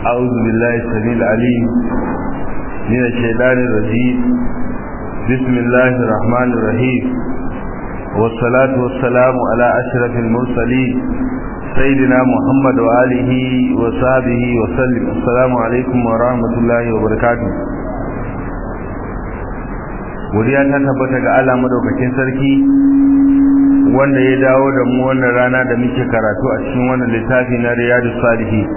أعوذ بالله السميع العليم من الشيطان الرجيم بسم الله الرحمن الرحيم والصلاة والسلام على أشرف المرسلين سيدنا محمد وآله وصحبه وسلم السلام عليكم ورحمة الله وبركاته godiya ta tabbata ga Allah madaukakin sarki wanda ya dawo da mu wannan rana da muke karatu a cikin wannan littafi na Riyadus Salihin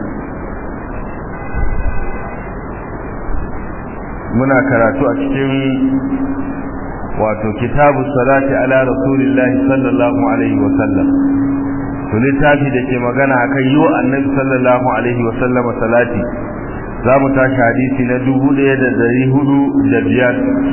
muna karatu a cikin wato kitabu salati ala rasulillahi sallallahu alaihi wa sallam to littafi da ke magana akan yi wa annabi sallallahu alaihi wa sallam salati za mu tashi hadisi na dubu ɗaya da ɗari hudu da biyar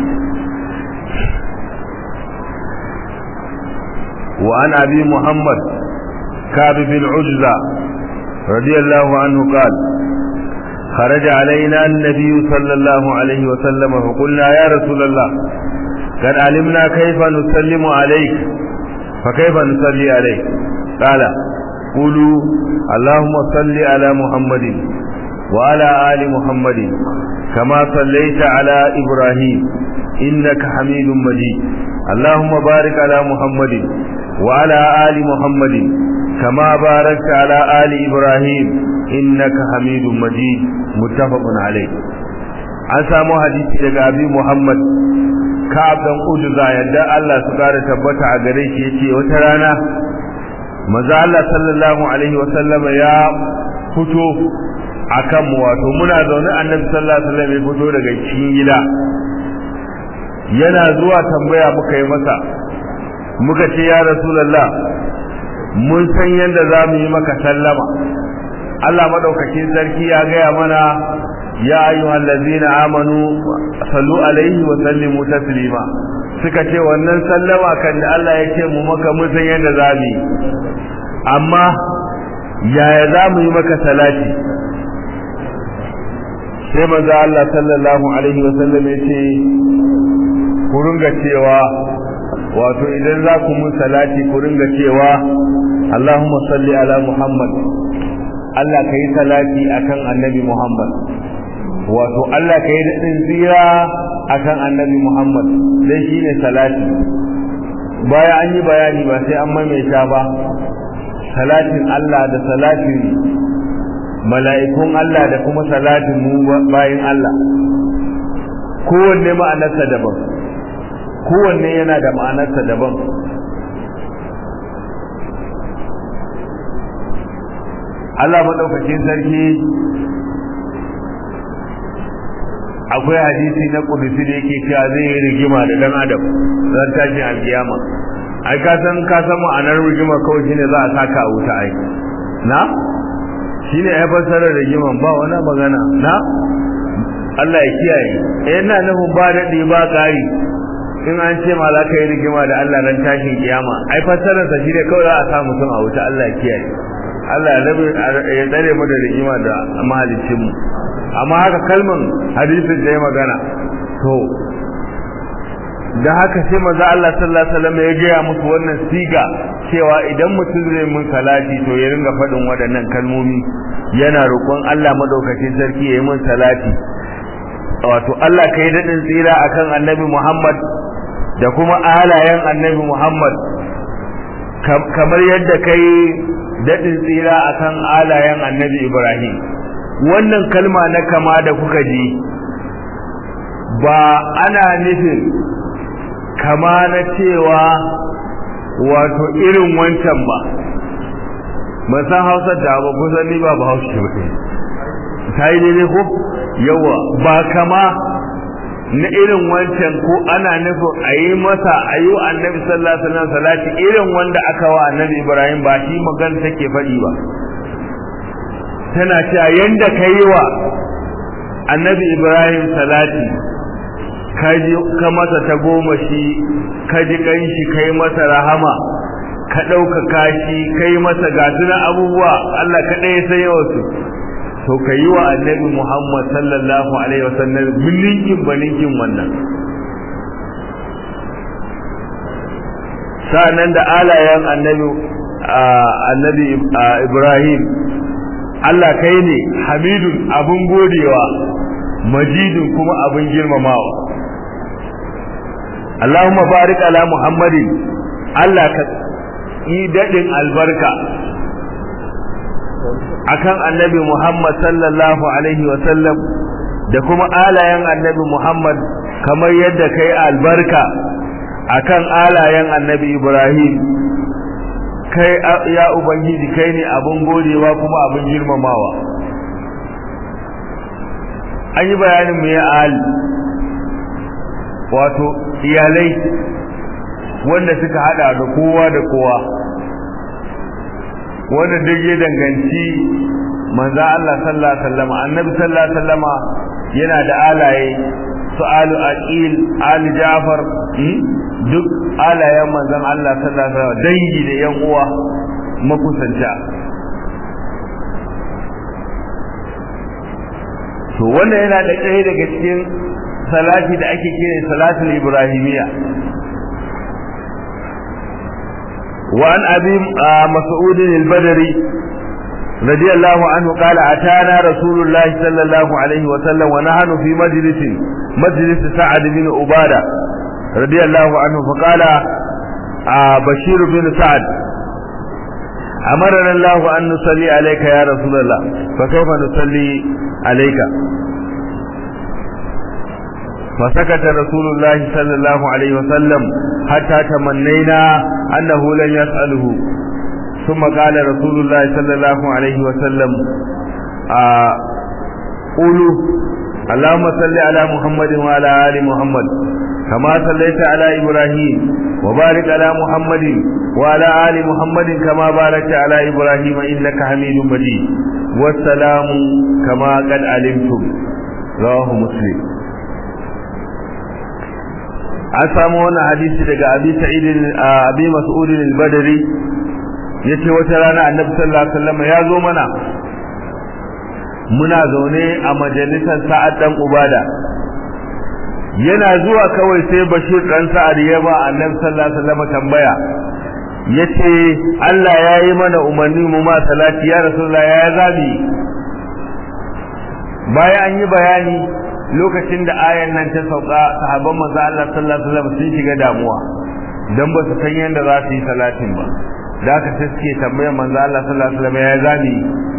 وعن أبي محمد كعب بن عجزة رضي الله عنه قال خرج علينا النبي صلى الله عليه وسلم فقلنا يا رسول الله قد علمنا كيف نسلم عليك فكيف نصلي عليك قال قولوا اللهم صل على محمد وعلى آل محمد كما صليت على إبراهيم إنك حميد مجيد اللهم بارك على محمد وعلى آل محمد كما باركت على آل إبراهيم إنك حميد مجيد متفق عليه an samu hadisi daga abi Muhammad Ka'ab dan Udza yadda Allah su kare tabbata a gare shi yace wata rana manzo Allah sallallahu alaihi wasallam ya fito akan mu wato muna zaune annabi sallallahu alaihi wasallam ya fito daga cikin gida yana zuwa tambaya muka yi masa muka ce ya rasulullah mun san yadda za mu yi maka sallama Allah madaukakin sarki ya gaya mana ya ayyuhal ladzina amanu sallu alaihi wa sallimu taslima suka ce wannan sallama kan da Allah ya ce mu maka mun san yadda za mu yi amma yaya za mu yi maka salati sai manzo Allah sallallahu alaihi wa sallam ya ce ku ringa cewa wato idan za ku mun salati ku ringa cewa Allahumma salli ala Muhammad Allah ka yi salati akan annabi Muhammad wato Allah ka yi daɗin tsira akan annabi Muhammad dan shi ne salati baya an yi bayani ba sai an maimaita ba salatin Allah da salatin mala'ikun Allah da kuma salatin mu bayin Allah kowanne ma'anarsa daban kowanne yana da ma'anarsa daban Allah maɗaukakin sarki akwai hadisi na kudusi da yake cewa zai yi rigima da ɗan adam zan tashi a kiyama ai ka san ka san ma'anar rigima kawai shine za a saka a wuta ai na shine ya fassara rigiman ba wani magana na Allah ya kiyaye eh ina nufin ba daɗi ba ƙari in an ce ma za ka yi rigima da Allah ran tashin kiyama ai fassararsa shi ne kawai za a sa mutum a wuta Allah ya kiyaye Allah ya rabe ya tsare mu da rigima da mahalicin mu amma haka kalman hadisin da ya magana to da haka sai manzo Allah sallallahu alaihi wasallam ya gaya musu wannan siga cewa idan mutum zai mun salati to ya ringa faɗin waɗannan kalmomi yana roƙon Allah madaukakin sarki ya yi mun salati wato Allah kai daɗin tsira akan annabi Muhammad da kuma alayen annabi Muhammad kamar yadda kai daɗin tsira akan alayen annabi Ibrahim wannan kalma na kama da kuka ji ba ana nufin kama na cewa wato irin wancan ba ban san hausa da ba kusan ni ba ba hausa ba ta yi daidai ko yawa ba kama na irin wancan ko ana nufin a yi masa a yi wa annabi sallallahu alaihi wasallam salati irin wanda aka wa annabi ibrahim ba shi magana take faɗi ba tana cewa yanda ka yi wa annabi ibrahim salati ka masa ta goma shi ka ji kanshi kai masa rahama ka ɗaukaka shi kai masa gasunan abubuwa Allah kaɗai ya san yawansu to ka yi wa annabi Muhammad sallallahu alaihi wasallam bilinkin balinkin wannan sa'annan da alayen annabi annabi Ibrahim Allah kai ne hamidun abun godewa majidun kuma abun girmamawa Allahumma barik ala Muhammadin Allah ka yi dadin albarka akan annabi Muhammad sallallahu alaihi wa sallam da kuma alayen annabi Muhammad kamar yadda kai albarka akan alayen annabi Ibrahim kai ya ubangiji kai ne abin godewa kuma abin girmamawa an yi bayanin mu ya ali wato iyalai wanda suka hada da kowa da kowa wanda duk ya danganci manzo Allah sallallahu alaihi wasallam annabi sallallahu alaihi wasallam yana da alaye su alu aqil ali jafar duk alayen manzon Allah sallallahu alaihi wasallam dangi da yan uwa makusanta to wannan yana da ɗaya daga cikin salati da ake kira salatul ibrahimiyya wa an abi mas'ud al-badri رضي الله عنه قال أتانا رسول الله صلى الله عليه وسلم ونحن في مجلس مجلس سعد بن عبادة رضي الله عنه فقال آه بشير بن سعد أمرنا الله أن نصلي عليك يا رسول الله فكيف نصلي عليك فسكت رسول الله صلى الله عليه وسلم حتى تمنينا أنه لن يسأله ثم قال رسول الله صلى الله عليه وسلم آه قولوا اللهم صل على محمد وعلى آل محمد كما صليت على إبراهيم وبارك على محمد وعلى آل محمد كما باركت على إبراهيم إنك حميد مجيد والسلام كما قد علمتم رواه مسلم an samu wannan hadisi daga abi sa'id abi mas'ud al-badri yace wata rana annabi sallallahu alaihi wasallam ya zo mana muna zaune a majalisar sa'ad dan ubada yana zuwa kawai sai bashir dan sa'ad ya ba annabi sallallahu alaihi wasallam tambaya yace Allah ya yi mana umarni mu ma salati ya rasulullah ya zabi bayan an yi bayani lokacin da ayan nan ta sauka sahabban manzo Allah sallallahu alaihi wasallam sun shiga damuwa dan ba su san yanda za su yi salatin ba da aka sai suke tambayar manzo Allah sallallahu alaihi wasallam ya zabi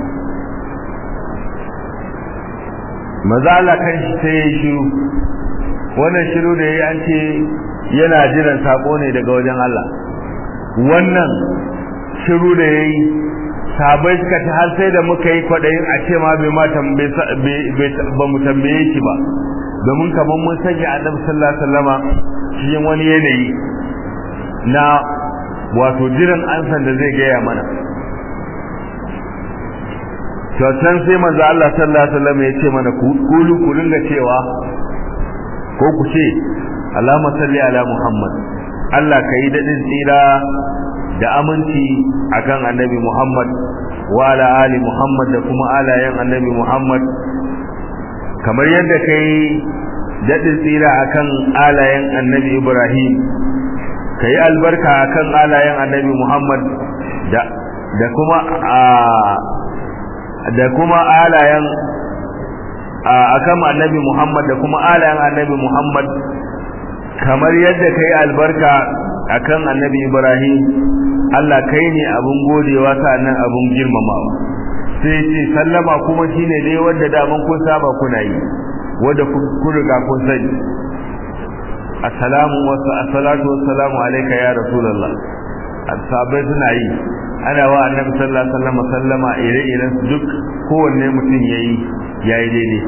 manzo Allah kan shi sai ya shiru wannan shiru da yayi an ce yana jiran sako ne daga wajen Allah wannan shiru da yayi sabai suka ta har sai da muka yi kwadayin a ce ma bai ma tambaye ba mu tambaye shi ba domin kamar mun sanya annabi sallallahu alaihi wasallama cikin wani yanayi na wato jiran ansan da zai gaya mana kyautan sai manzo Allah sallallahu alaihi wasallam ya ce mana kulu ku ringa cewa ko ku ce Allahumma salli ala Muhammad Allah ka yi dadin tsira da aminci akan annabi Muhammad wa ala ali Muhammad da kuma alayen annabi Muhammad kamar yadda kai dadin tsira akan alayen annabi Ibrahim kai albarka akan alayen annabi Muhammad da da kuma da kuma alayen akan annabi Muhammad da kuma alayen annabi Muhammad kamar yadda kai albarka akan annabi Ibrahim Allah kai ne abun godewa sannan abun girmamawa sai ce sallama kuma shine dai wanda da mun kun saba kuna yi wanda kun riga kun sani assalamu wa assalatu wassalamu alayka ya rasulullah sahabbai suna yi ana wa annabi sallallahu alaihi wasallam sallama ire-iren duk kowanne mutum yayi yayi daidai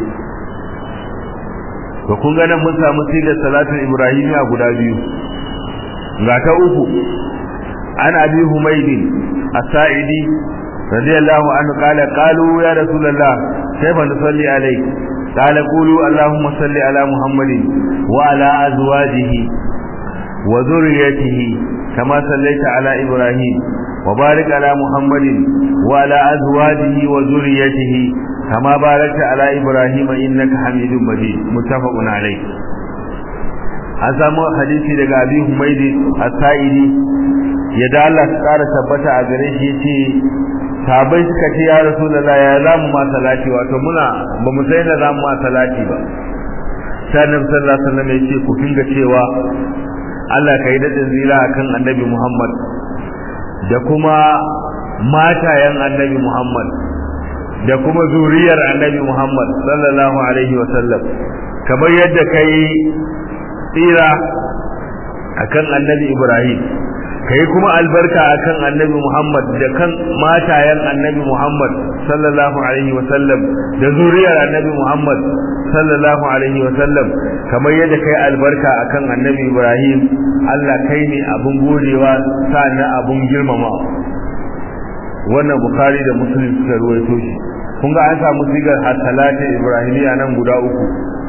to kun ga nan mun samu sigar salatul ibrahimiya guda biyu ga ta uku an abi humaydin as-sa'idi radiyallahu anhu qala qalu ya rasulullah kayfa nusalli alayk qala qulu allahumma salli ala muhammadin wa ala azwajihi wa dhurriyyatihi kama sallaita ala ibrahim وبارك على محمد وعلى أزواجه وذريته كما باركت على إبراهيم إنك حميد مجيد متفق عليه an samu hadisi daga abi humaidi as-sa'idi ya da Allah ta ƙara tabbata a gare shi yace sahabbai suka ce ya rasulullah ya za mu ma salati wato muna ba mu sai da za mu ma salati ba sai annabi sallallahu alaihi wasallam ya ce ku kinga cewa Allah ka yi dadin zira akan annabi Muhammad da kuma matayen annabi Muhammad da kuma zuriyar annabi Muhammad sallallahu alaihi wasallam kamar yadda kai tsira akan annabi Ibrahim kai kuma albarka akan annabi Muhammad da kan matayen annabi Muhammad sallallahu alaihi wasallam da zuriyar annabi Muhammad sallallahu alaihi wasallam kamar yadda kai albarka akan annabi Ibrahim Allah kai ne abun godewa na abun girmama wannan Bukhari da Muslim suka ruwaito shi kun ga an samu sigar hasalati Ibrahimiya nan guda uku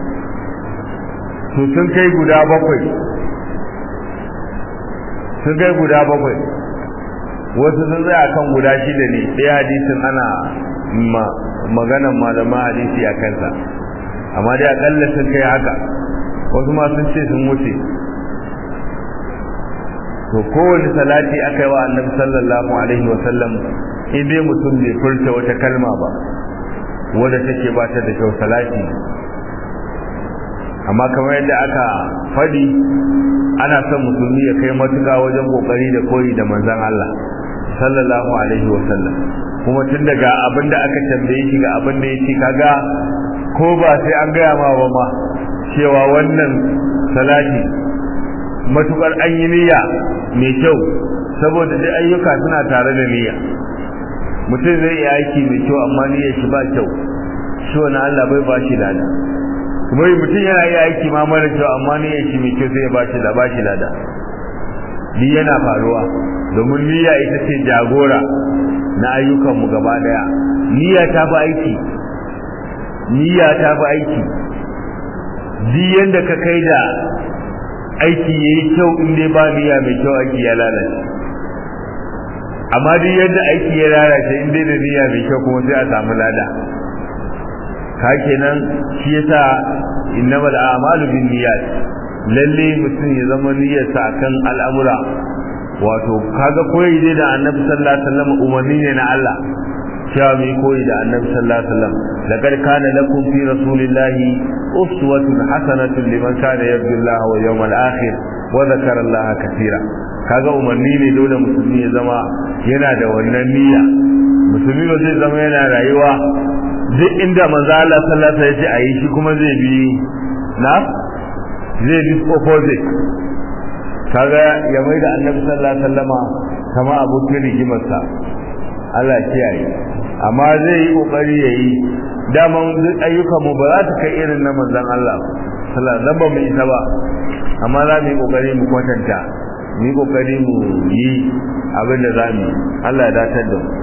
to sun kai guda bakwai sun kai guda bakwai wasu sun tsaya kan guda shida ne ɗaya hadisin ana maganan malaman hadisi a kansa amma dai akalla sun kai haka wasu ma sun ce sun wuce to kowane salati aka yi wa annabi sallallahu alaihi wa sallam in dai mutum bai furta wata kalma ba wadda take ba ta da kyau salati amma kamar yadda aka faɗi ana son musulmi ya kai matuƙa wajen kokari da koyi da manzon Allah sallallahu alaihi wa sallam kuma tun daga abin da aka tambaye shi ga abin da yake kaga ko ba sai an gaya ma ba ma cewa wannan salati matukar an yi niyya mai kyau saboda duk ayyuka suna tare da niyya mutum zai yi aiki mai kyau amma niyyar shi ba kyau shi wani Allah bai ba shi lada kuma mutum yana yi aiki ma mara kyau amma niyyar shi mai kyau sai ya ba shi da ba shi lada ni yana faruwa domin niyya ita ce jagora na ayyukanmu gaba daya niyya ta fi aiki niyya ta fi aiki duk yanda ka kai da aiki yayi kyau in dai ba niyya mai kyau aiki ya lalace amma duk yadda aiki ya lalace in dai da niyya mai kyau kuma sai a samu lada ka kenan shi yasa innamal a'malu bin niyyat lalle mutum ya zama niyyarsa akan al'amura wato kaga koyi dai da annabi sallallahu alaihi wasallam umarni ne na Allah cewa mai koyi da annabi sallallahu alaihi wasallam laqad kana lakum fi rasulillahi uswatun hasanatun liman kana yarju Allah wal yawmal akhir wa dhakara Allah katira kaga umarni ne dole musulmi ya zama yana da wannan niyya musulmi ba zai zama yana rayuwa duk inda manzo Allah sallallahu alaihi wasallam ya ce ayi shi kuma zai bi na zai bi opposite kaga ya mai da annabi sallallahu alaihi wasallama kama abokin rigimarsa Allah ya kiyaye amma zai yi kokari yayi daman duk ayyukan mu ba za ta kai irin na manzon Allah sallallahu alaihi wasallam mu isa ba amma za mu yi kokari mu kwatanta mu yi kokari mu yi abin da za mu Allah ya datar da mu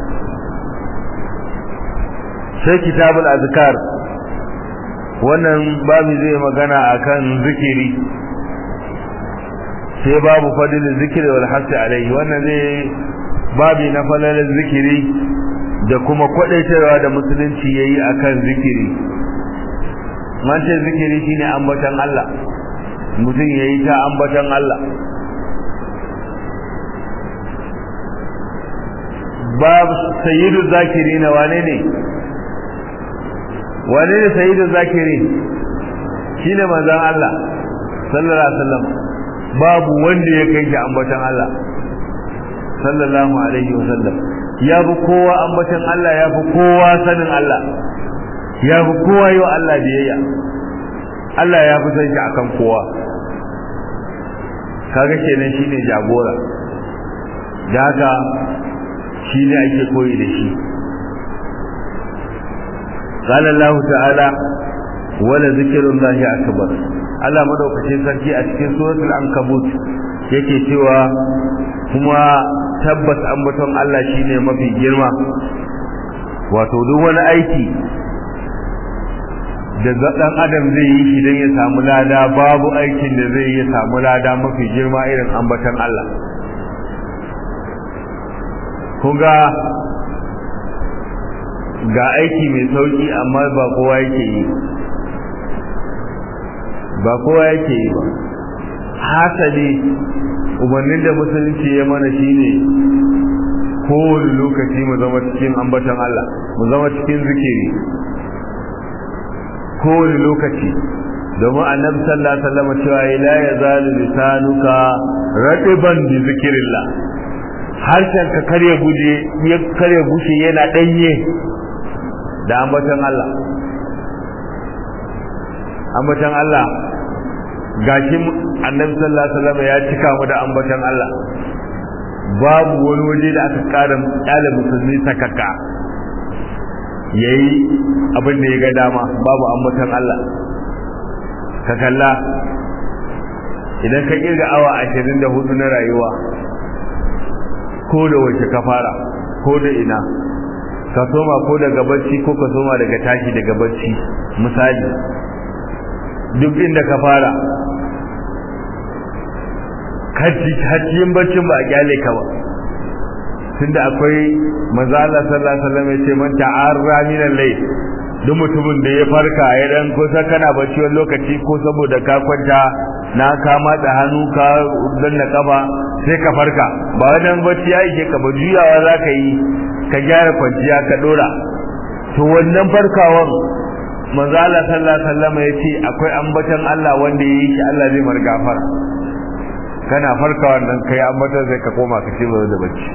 sai kitabul azkar wannan babu zai magana akan zikiri sai babu fadilin zikiri wal hasi alaihi wannan zai babi na falalin zikiri da kuma kwadaitarwa da musulunci yayi akan zikiri man ce zikiri shine ambaton Allah mutum yayi ta ambaton Allah babu sayyidu zakirin wane ne wane ne sayyidu zakirin shine manzon Allah sallallahu alaihi wasallam babu wanda ya kai shi ambaton Allah sallallahu alaihi wasallam ya fi kowa ambaton Allah ya fi kowa sanin Allah ya fi kowa yi wa Allah biyayya Allah ya fi san shi akan kowa kaga kenan shine jagora da haka shi ne ake koyi da shi قال الله تعالى ولا ذكر الله أكبر Allah madaukakin sarki a cikin suratul ankabut yake cewa kuma tabbas ambaton Allah shine mafi girma wato duk wani aiki da dan adam zai yi shi dan ya samu lada babu aikin da zai yi samu lada mafi girma irin ambaton Allah kunga ga aiki mai sauki amma ba kowa yake yi ba kowa yake yi ba hasali umarnin da musulunci ya mana shine kowane lokaci mu zama cikin ambatan Allah mu zama cikin zikiri kowane lokaci domin annabi sallallahu alaihi wasallam cewa la yazalu lisanuka ratiban bi zikrillah harshen ka kare guje ya kare gushe yana danye da ambatan Allah ambatan Allah gashi annabi sallallahu alaihi wasallam ya cika mu da ambatan Allah babu wani waje da aka kara kyale musulmi sakaka yayi abin da ya ga dama babu ambatan Allah ka kalla idan ka kirga awa 24 na rayuwa ko da wace ka fara ko da ina ka soma ko daga bacci ko ka soma daga tashi daga bacci misali duk inda ka fara hajjiyin baccin ba a kyale ka ba tunda akwai manzo Allah sallallahu alaihi wasallam ya ce man ta'arra min al-layl duk mutumin da ya farka ya dan kusa kana bacci wani lokaci ko saboda ka kwanta na ka matsa hannu ka danna kafa sai ka farka ba wajen bacci ya ishe ka ba juyawa za ka yi ka gyara kwanciya ka dora to wannan farkawan manzo Allah sallallahu alaihi wasallam ya ce akwai ambaton Allah wanda ya yi shi Allah zai mar gafara kana farka wannan kai ambaton zai ka koma ka ci da bacci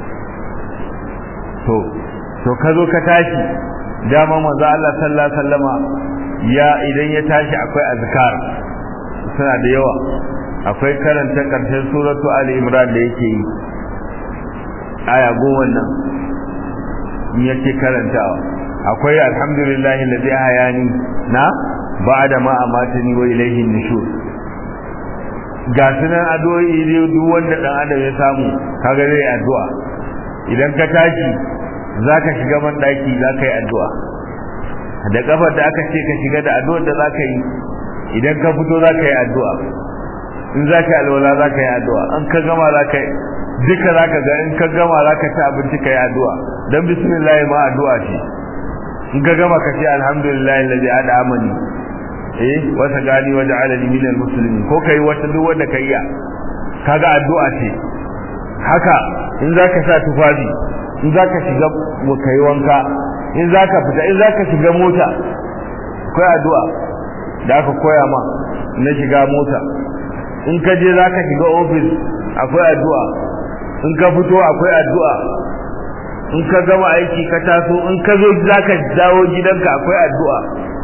to to ka zo ka tashi dama manzo Allah sallallahu alaihi wasallama ya idan ya tashi akwai azkar suna da yawa akwai karanta karshen suratu ali imran da yake yi aya goma nan yake karantawa akwai alhamdulillahi alladhi hayani na ba'da ma amatani wa ilayhi nushur ga sunan addu'o'i duk wanda dan adam ya samu kaga zai addu'a idan ka tashi zaka shiga man daki zaka yi addu'a da kafar da aka ce ka shiga da addu'ar da zaka yi idan ka fito zaka yi addu'a in zaka yi alwala zaka yi addu'a an ka gama zaka yi duka zaka ga in ka gama zaka ci abinci ka yi addu'a dan bismillah ma addu'a ce in ka gama ka ce alhamdulillah alladhi ad'amani eh wata gani wa ja'alani minal muslimin ko kai wata duk wanda kai ya kaga addu'a ce haka in zaka sa tufafi in zaka shiga kai wanka in zaka fita in zaka shiga mota akwai addu'a da aka koya ma na shiga mota in ka je zaka shiga office akwai addu'a in ka fito akwai addu'a in ka gama aiki ka taso in ka zo zaka dawo gidanka akwai addu'a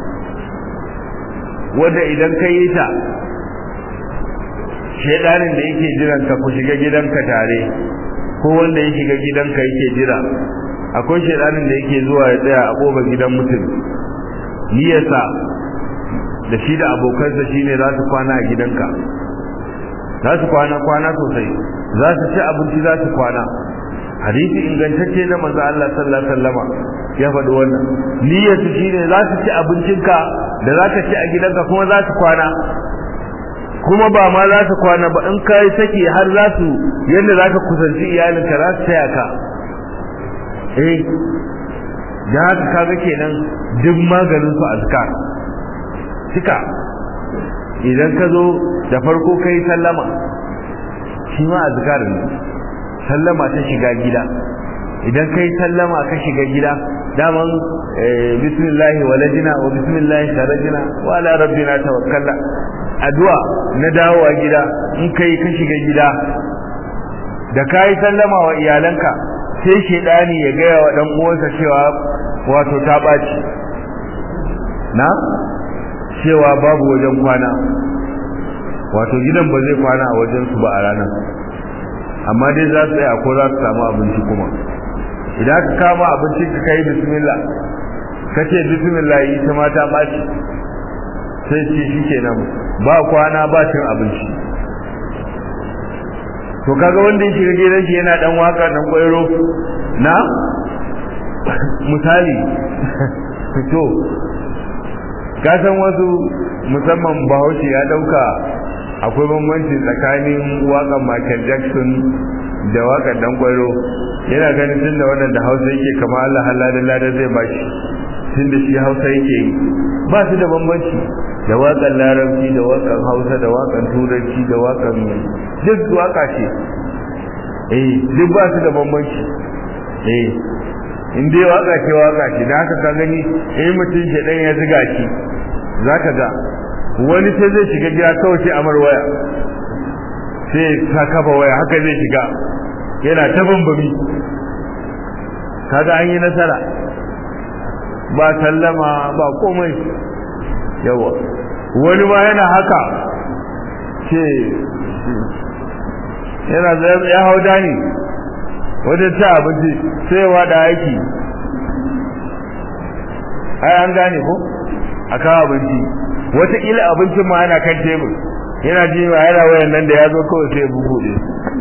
wanda idan ka yi ta shedanin da yake jiran ka ku shiga gidanka tare ko wanda ya shiga gidanka yake jira akwai shedanin da yake zuwa ya tsaya a kofar gidan mutum niyasa da shi da abokansa shine za su kwana a gidanka za su kwana kwana sosai za su ci abinci za su kwana hadisi ingantacce na manzo Allah sallallahu alaihi wasallama ya faɗi wannan niyyatu shine za su ci abincinka da za ka ci a gidanka kuma za su kwana kuma ba ma za su kwana ba in ka yi saki har za su yadda za ka kusanci iyalinka za su taya ka eh da haka kaga kenan duk maganin su azkar cika idan ka zo da farko kai sallama shi ma azkar ne sallama ta shiga gida idan kai sallama ka shiga gida daman bismillahi walajina wa bismillahi kharajina wa ala rabbina tawakkalna addu'a na dawowa gida in kai ka shiga gida da kai sallama wa iyalanka sai shedani ya gaya wa dan uwansa cewa wato ta baci na cewa babu wajen kwana wato gidan ba zai kwana a wajen su ba a ranar amma dai za su tsaya ko za su samu abinci kuma idan ka kama abincin ka kai bismillah ka ce bismillah yi ta mata ɓaci sai ce shi kenan ba kwana ba cin abinci to kaga wanda ya shiga gidan shi yana dan waka dan kwairo na misali to ka san wasu musamman bahaushe ya dauka akwai bambanci tsakanin wakan Michael Jackson da wakan dan kwairo yana ganin tunda wannan da Hausa yake kamar Allah haladan ladan zai bashi tunda shi Hausa yake yi ba su da bambanci da wakan larabci da wakan Hausa da wakan turanci da wakan duk waka ce eh duk ba su da bambanci eh in dai waka ce waka ce da haka ka gani eh mutum shi dan ya ziga shi zaka ga wani sai zai shiga gida kawai sai amar waya sai ta kafa waya haka zai shiga yana ta bambami kaga an yi nasara ba sallama ba komai yawa wani ma yana haka ce yana ya hau dani wajen ta abinci sai wa da aiki ai an gane ko a kawo abinci wataƙila abincin ma yana kan tebur yana ji ma yana wayan nan da ya zo kawai sai ya bubuɗe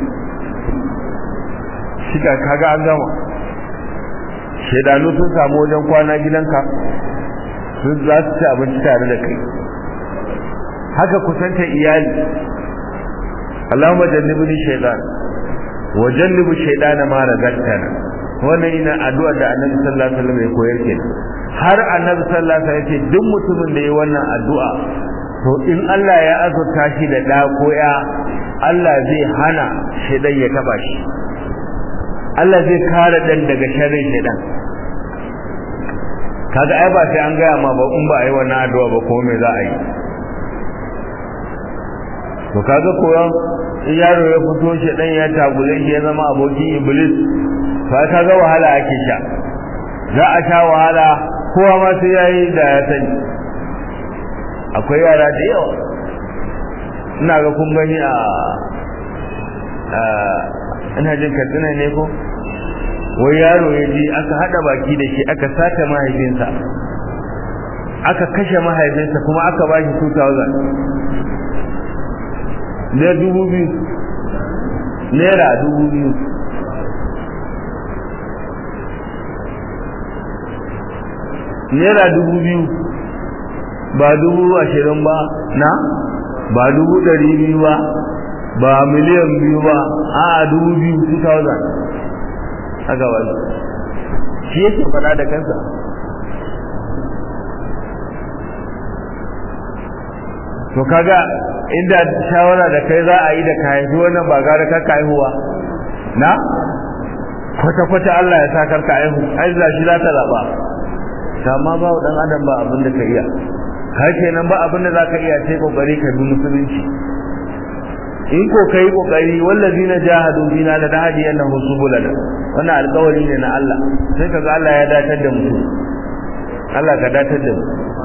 shi ka kaga an gama shaidanu sun samu wajen kwana gidanka sun za su ci abinci tare da kai haka kusanta iyali Allahumma jannibni shaytan wa jannibu shaytana ma razaqtana wannan ina addu'a da Annabi sallallahu alaihi wasallam ya koyar ke har Annabi sallallahu alaihi wasallam ya ce duk mutumin da ya wannan addu'a to in Allah ya azurta shi da da ko ya Allah zai hana shaytan ya taba shi Allah zai kare dan daga sharrin shaytan kaga ai ba sai an gaya ma ba in ba a yi wannan addu'a ba ko me za a yi to kaga koyon in yaro ya fito shi dan ya tagule shi ya zama abokin iblis fa kaga wahala ake sha za a sha wahala kowa ma sai yayi da ya sani akwai yara da yawa ina ga kun gani a ina jin katsina ne ko wai yaro ya ji aka hada baki da shi aka sata mahaifinsa aka kashe mahaifinsa kuma aka ba shi 2000 ne dubu biyu naira dubu biyu naira dubu biyu ba dubu ashirin ba na ba dubu ɗari biyu ba ba miliyan biyu ba a dubu biyu 2000 aka wani shi yake faɗa da kansa to kaga inda shawara da kai za a yi da ka haifi wannan ba gara ka haihuwa na kwata-kwata Allah ya sa karka haihu ai za shi za ta zaɓa amma ba wa ɗan adam ba abin da ka iya har kenan ba abin da za ka iya sai kokari ka bi musulunci in ko kai kokari wallazina jahadu bina la nahdiyannahum subulana wannan alƙawari ne na Allah sai kaga Allah ya datar da mu Allah ka datar da mu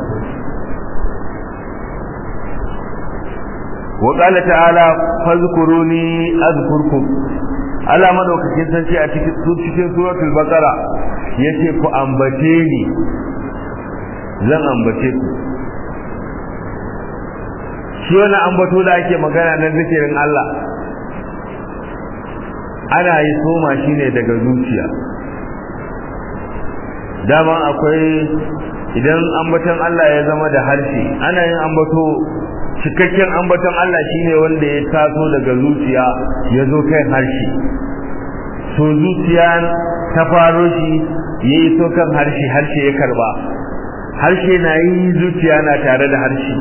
wa qala ta'ala fazkuruni azkurkum Allah madaukakin sarki a cikin cikin suratul baqara yace ku ambace ni zan ambace ku shi wani ambato da ake magana na zikirin Allah ana yi soma shi ne daga zuciya dama akwai idan ambaton Allah ya zama da harshe ana yin ambato cikakken ambaton Allah shine wanda ya taso daga zuciya ya zo kai harshe so zuciya ta faro shi ya yi so kan harshe harshe ya karba harshe na yi zuciya na tare da harshe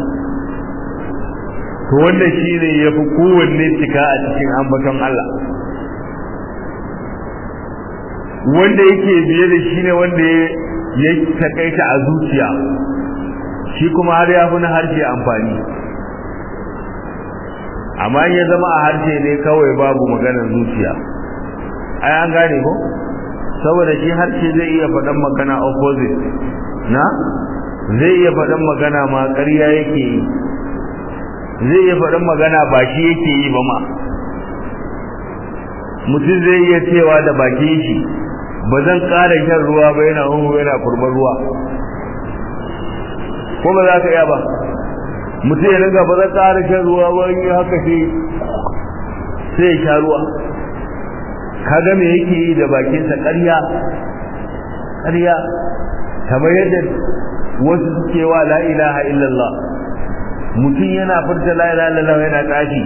to wanda shi ne ya fi kowanne cika a cikin ambaton Allah wanda yake biye da shi ne wanda ya takaita a zuciya shi kuma har ya fi na harshe amfani amma ya zama a harshe ne kawai babu maganar zuciya ai an gane ko saboda shi harshe zai iya faɗan magana opposite na zai iya faɗan magana ma ƙarya yake yi zai iya faɗin magana ba shi yake yi ba ma mutum zai iya cewa da baki shi ba zan ƙara shan ruwa ba yana hunhu yana kurban ruwa ko ba za ka iya ba mutum ya ringa ba zan ƙara shan ruwa ba in yi haka sai sai ya sha ruwa kaga me yake yi da bakinsa ƙarya ƙarya kamar yadda wasu suke wa la ilaha illallah mutum yana furta la ilaha illallah yana tsafi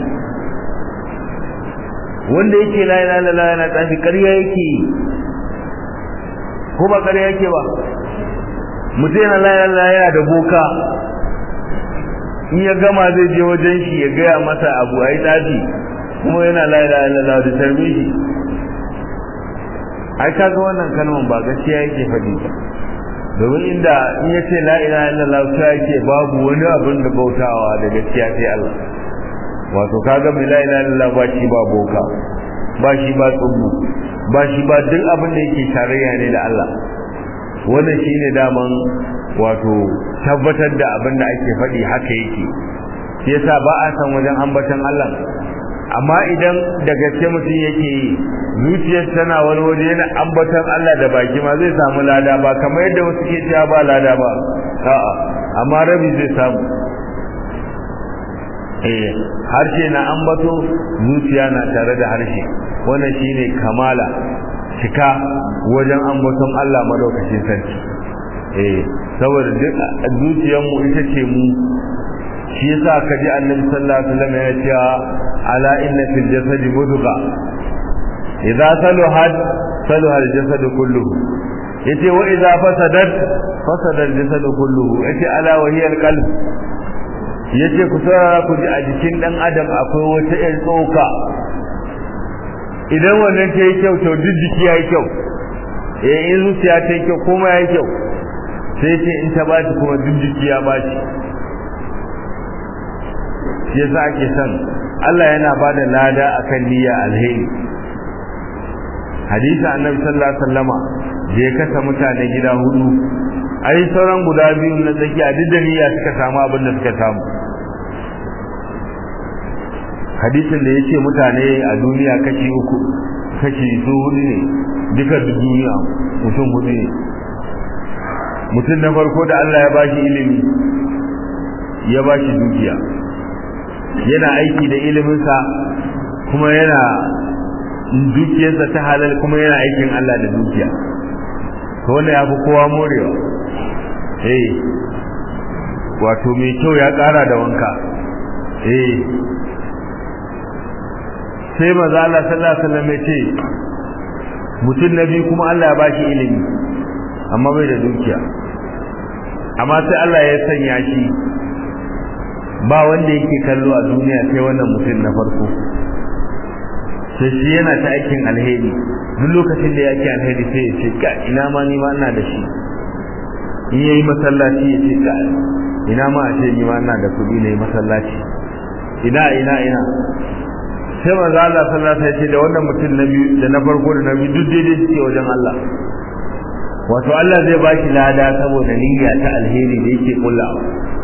wanda yake la ilaha illallah yana tsafi ƙarya yake ko ba ƙarya yake ba mutum yana la ilaha illallah yana da boka in ya gama zai je wajen shi ya gaya masa abu a yi tsafi kuma yana la ilaha illallah da tarbi shi ai kaga wannan kalman ba gaskiya yake faɗi ba domin inda in ya ce la ilaha illallah ta yake babu wani abin da bautawa da gaskiya sai Allah wato kaga mai la ilaha illallah ba shi ba boka ba shi ba tsubbu ba shi ba duk abin da yake tarayya ne da Allah wannan shine daman wato tabbatar da abin da ake faɗi haka yake shi yasa ba a san wajen ambatan Allah amma idan da gaske mutum yake yi zuciyar tana wani waje yana ambatan Allah da baki ma zai samu lada ba kamar yadda wasu ke cewa ba lada ba a'a amma rabi zai samu eh harshe na ambato zuciya na tare da harshe wannan shine kamala cika wajen ambaton Allah madaukakin sarki eh saboda duk zuciyarmu ita ce mu shi yasa kaji annabi sallallahu alaihi wasallam ya ce ala inna fil jasadi mudgha idza saluhat saluha al jasad kulluhu yace wa idza fasadat fasada al jasad kulluhu yace ala wa hiya al qalb yace ku saurara ku ji a jikin dan adam akwai wata ƴar tsoka idan wannan ta yi kyau to duk jiki ya yi kyau eh in zuciya ta yi kyau kuma ya yi kyau sai ce in ta baci kuma duk jiki ya baci shi yasa ake son Allah yana ba da lada akan niyya alheri hadisi annabi sallallahu alaihi wasallama da ya kasa mutane gida hudu ai sauran guda biyu na tsakiya duk da niyya suka samu abin da suka samu hadisin da yace mutane a duniya kashi uku kashi su hudu ne duka duniya mutum hudu ne mutum na farko da Allah ya bashi ilimi ya bashi dukiya yana aiki da iliminsa kuma yana dukiyarsa ta halal kuma yana aikin Allah da dukiya to wanda ya fi kowa morewa eh wato mai kyau ya ƙara da wanka eh sai maza Allah sallallahu alaihi wasallam ya ce mutum na biyu kuma Allah ya bashi ilimi amma bai da dukiya amma sai Allah ya sanya shi ba wanda yake kallo a duniya sai wannan mutum na farko sai shi yana ta aikin alheri duk lokacin da yake alheri sai ya ce ka ina ma ni ma ina da shi in yayi masallaci ya ce ka ina ma a ce ni ma ina da kuɗi ne masallaci ina ina ina sai manzo Allah sallallahu alaihi wasallam ya ce da wannan mutum na biyu da na farko da na biyu duk daidai suke wajen Allah wato Allah zai ba shi lada saboda niyya ta alheri da yake kullawa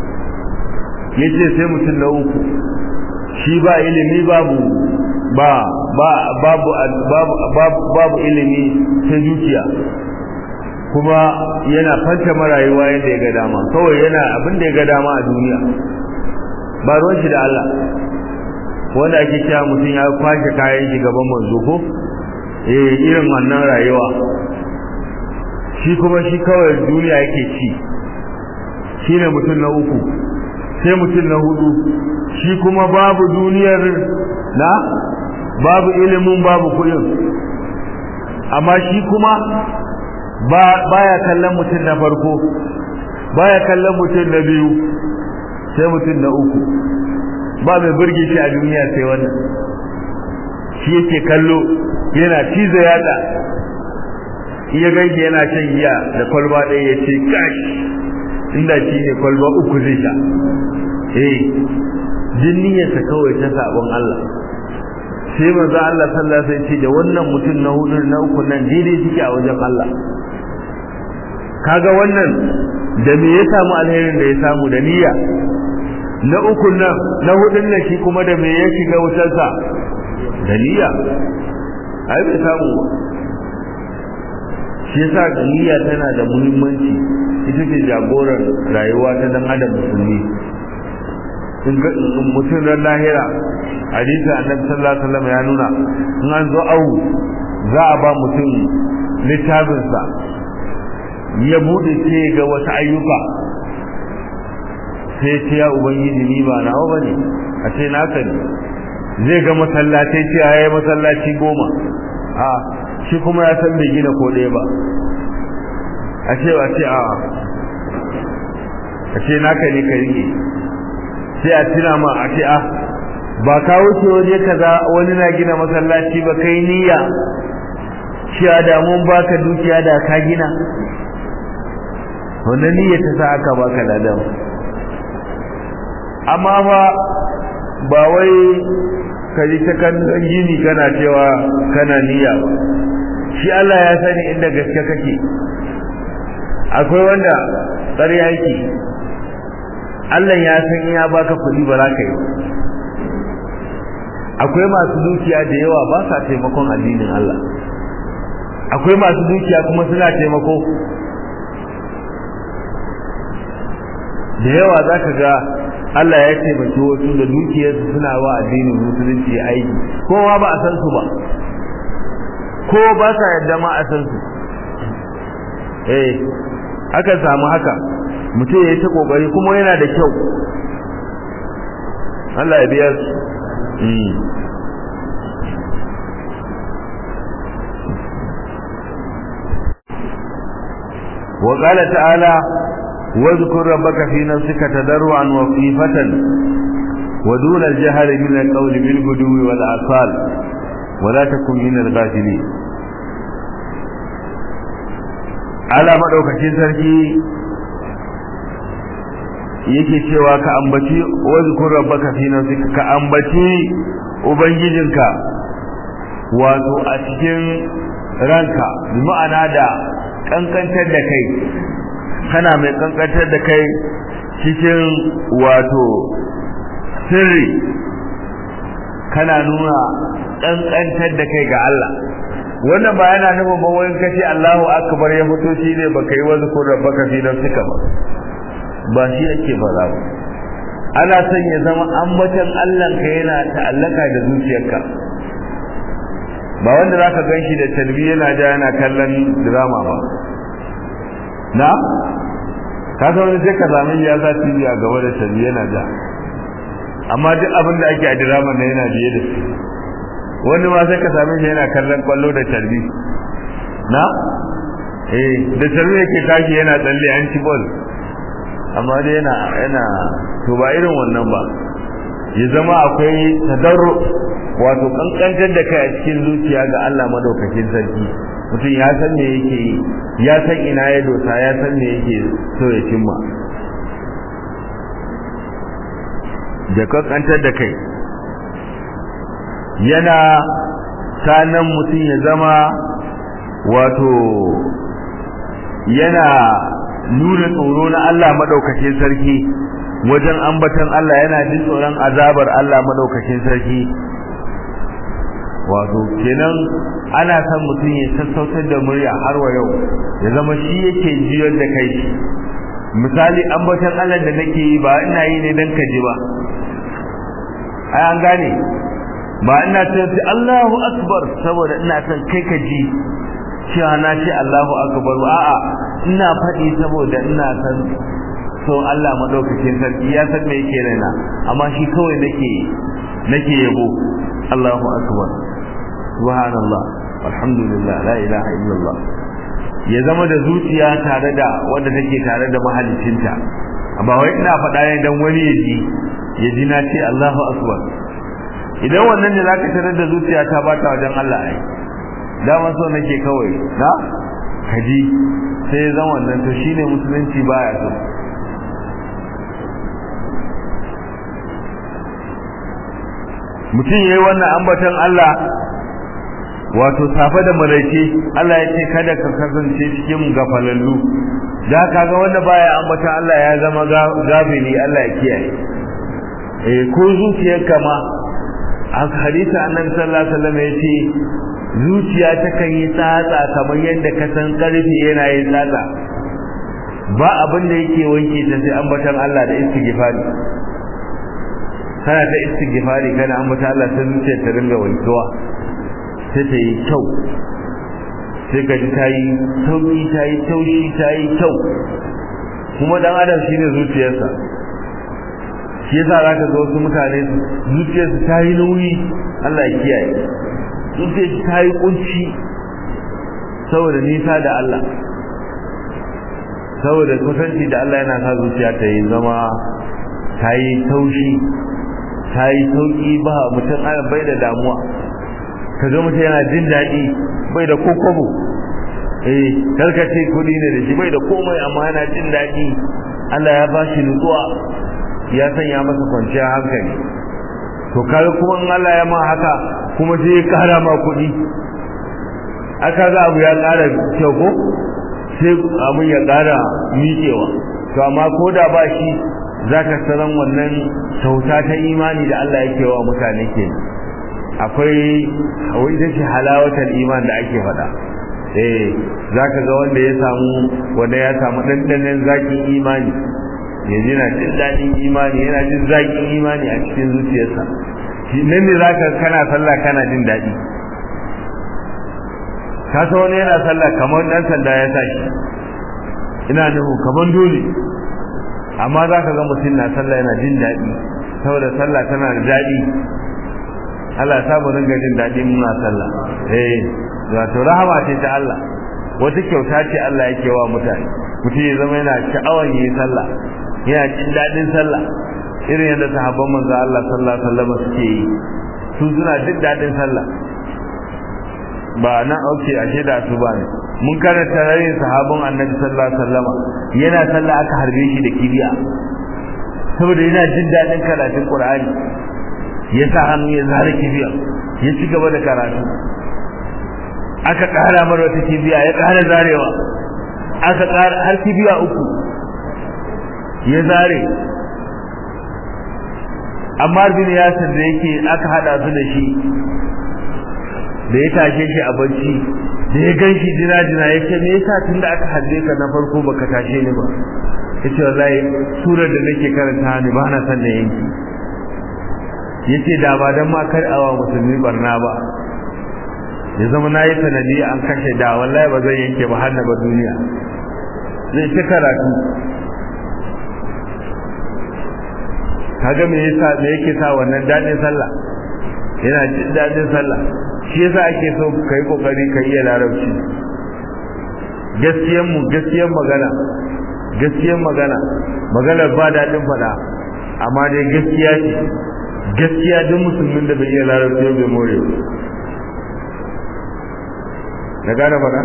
yace sai mutum na uku shi ba ilimi babu ba ba babu babu babu, babu ilimi ta dukiya kuma yana fanta marayuwa yadda ya ga dama kawai yana abin da ya ga dama a duniya ba ruwan shi da Allah wanda ake cewa mutum ya kwashe kayan shi gaban manzo ko eh irin wannan rayuwa shi kuma shi kawai duniya yake ci shi ne mutum na uku sai mutum na hudu shi kuma babu duniyar na babu ilimin babu kudin amma shi kuma baya kallon mutum na farko baya kallon mutum na biyu sai mutum na uku ba mai burge shi a duniya sai wannan shi yake kallo yana cizo yada iya gaishe yana shan giya da kwalba ɗaya ya ce kash inda shi ne kwalba uku zai sha eh jinniyarsa kawai ta sabon Allah sai manzo Allah sallallahu alaihi wasallam ce da wannan mutum na hudu na uku nan daidai suke a wajen Allah kaga wannan da me ya samu alherin da ya samu da niyya na uku nan na hudun nan shi kuma da me ya shiga wutarsa da niyya ai bai samu ba shi yasa niyya tana da muhimmanci ita ce jagoran rayuwa ta dan adam musulmi mutum ran lahira hadisi annabi sallallahu alaihi wasallam ya nuna in an zo au za a ba mutum littafinsa ya bude ce ga wasu ayyuka sai ce ya ubangiji ni ba nawa bane a ce naka ne zai ga masallatai ce ya masallaci goma a shi kuma ya san bai gina ko ɗaya ba a ce a ce a a ce naka ne ka rike sai a tuna ma a ce a ba ka wuce waje kaza wani na gina masallaci ba kai niyya cewa da mun baka dukiya da ka gina wannan niyyar ta sa aka baka ladan amma fa ba wai ka ji ta kan gini kana cewa kana niyya ba shi Allah ya sani inda gaske kake akwai wanda ƙarya yake Allah ya san ya baka kuɗi ba za ka yi akwai masu dukiya da yawa ba sa taimakon addinin Allah akwai masu dukiya kuma suna taimako da yawa za ka ga Allah ya taimaki wasu da dukiyarsu suna wa addinin musulunci aiki kowa ba a san su ba ko ba sa yadda ma a san su eh aka samu haka mutum ya yi ta kokari kuma yana da kyau Allah ya biya su وقال تعالى واذكر ربك في نفسك تضرعا وخيفة ودون الجهر من القول بالغدو والآصال ولا تكن من الغافلين على مدوكacin sarki yake cewa ka ambaci wazkur rabbaka fi nafsika ka ambaci ubangijinka wato a cikin ranka bi ma'ana da kankantar da kai kana mai kankantar da kai cikin wato sirri kana nuna kankantar da kai ga Allah wannan ba yana nufin ba wani kace Allahu akbar ya fito shi ne baka yi wani kun rabbaka fi nafsika ba ba shi ake fara ba ana son ya zama ambatan Allah ka yana ta'allaka da zuciyarka ba wanda zaka ganshi da tarbi yana ja yana kallon drama ba na ka san wani sai ka sami ya za TV a gaba da tarbi yana ja amma duk abin da ake a drama na yana biye da shi wani ma sai ka sami shi yana kallon kwallo da tarbi na eh da tarbi yake tashi yana tsalle an ci ball amma dai yana yana to ba irin wannan ba ya zama akwai tadarru wato kankantar da kai a cikin zuciya ga Allah madaukakin sarki mutum ya san me yake yi ya san ina ya dosa ya san me yake so ya cimma da kankantar da kai yana sanan mutum ya zama wato yana nuna tsoro na Allah madaukakin sarki wajen ambatan Allah yana jin tsoron azabar Allah madaukakin sarki wato kenan ana son mutum ya sassautar da murya har wa yau ya zama shi yake jiyar da kai misali ambatan Allah da nake yi ba ina yi ne dan ka ji ba ai an gane ba ina ce Allahu akbar saboda ina son kai ka ji cewa na ce Allahu akbar a'a ina faɗi saboda ina san so Allah madaukakin sarki ya san me yake raina amma shi kawai nake nake yabo Allahu akbar subhanallah walhamdulillah la ilaha illallah ya zama da zuciya tare da wanda take tare da mahalicinta ba wai ina faɗa ne dan wani ya ji ya ji na ce Allahu akbar idan wannan ne zaka tarar da zuciya ta bata wajen Allah ai dama so nake kawai na kaji sai zan wannan to shine musulunci baya so mutum yayi wannan ambaton Allah wato safe da maraice Allah ya ce kada ka kasance cikin gafalallu da kaga wanda baya ambata Allah ya zama gafili Allah ya kiyaye eh ko zuciyarka ma a hadisi annabi sallallahu alaihi wasallam yace zuciya ta kan yi tsatsa kamar yadda ka san karfi yana yin tsatsa ba abin da yake wanke ta sai ambatan Allah da istighfari kana ta istighfari kana ambata Allah sai zuciyar ta ringa wankewa sai ta yi kyau sai ka ji ta yi sauki ta yi taushi ta yi kyau kuma dan adam shine zuciyarsa shi yasa zaka ga wasu mutane zuciyarsu ta yi nauyi Allah ya kiyaye zuciyarsu ta yi kunci saboda nisa da Allah saboda kusanci da Allah yana sa zuciya ta yi zama ta yi taushi ta yi sauki ba mutum ana bai da damuwa ka ga mutum yana jin daɗi bai da kokobo eh karkace kudi ne da shi bai da komai amma yana jin daɗi Allah ya bashi nutsuwa ya sanya masa kwanciyar hankali to kaga kuma in Allah ya ma haka kuma sai ya kara ma kudi aka ga abu ya kara kyau ko sai abun ya kara miƙewa to amma ko da ba shi zaka saran wannan kyauta ta imani da Allah yake wa mutane ke akwai wai ita ce halawatar iman da ake faɗa eh zaka ga wanda ya samu wanda ya samu dandanan zakin imani yanzu yana jin daɗin imani yana jin zakin imani a cikin zuciyarsa nan ne zaka kana sallah kana jin daɗi ka san wani yana sallah kamar dan sanda ya tashi ina nuhu kamar dole amma za ka ga mutum na sallah yana jin daɗi saboda sallah tana da daɗi Allah ya samu ringa jin daɗi muna sallah eh wato rahama ce ta Allah wata kyauta ce Allah yake wa mutane mutum ya zama yana sha'awan yi sallah yana jin daɗin sallah irin yadda sahabban manzo Allah sallallahu alaihi wasallam suke yi su suna jin daɗin sallah ba nan auke ashe da su ba ne mun karanta rayin sahabban annabi sallallahu alaihi wasallam yana sallah aka harbe shi da kibiya saboda yana jin daɗin karatun qur'ani ya sa hannu ya zare kibiya ya ci gaba da karatu aka ƙara mara wata kibiya ya ƙara zarewa aka ƙara har kibiya uku ya zare amma bin yasir da yake aka hada su da shi da ya tashe shi a bacci da ya gan shi jina-jina ya ce me yasa tun da aka hadde ka na farko baka tashe ni ba ya ce wallahi surar da nake karanta ni ba na san da yanki ya ce da ba don ma kar awa musulmi barna ba ya zama na yi sanadi an kashe da wallahi ba zai yanke ba har na ba duniya zai ci karatu kaga me yasa me yake sa wannan dadin sallah yana jin dadin sallah shi yasa ake so kai kokari ka iya larabci gaskiyan mu gaskiyan magana gaskiyan magana magana ba dadin fada amma dai gaskiya ce gaskiya duk musulmin da bai iya larabci bai more na gane fada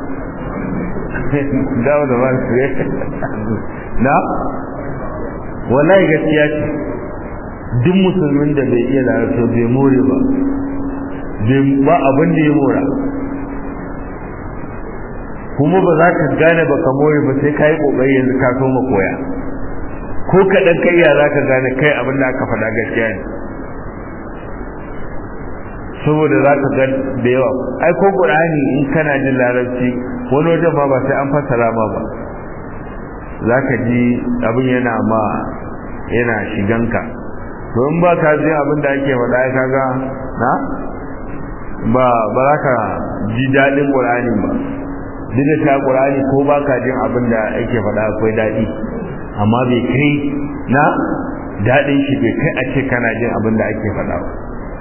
dawo da ba na wallahi gaskiya ce duk musulmin da bai iya larabci bai more ba ba abin da ya mora kuma ba za ka gane ba ka more ba sai ka yi ƙoƙari yanzu ka so koya ko kaɗan kai ya za ka gane kai abin da aka faɗa gaskiya ne saboda za ka ga da yawa ai ko ƙur'ani in kana jin larabci wani wajen ma ba sai an fassara ma ba za ka ji abin yana ma yana shiganka to in ba ka ji abin da ake faɗa ya kaga na ba ba za ka ji daɗin ƙur'ani ba duk da ta ƙur'ani ko ba ka jin abin da ake faɗa akwai daɗi amma bai kai na daɗin shi bai kai a ce kana jin abin da ake faɗa ba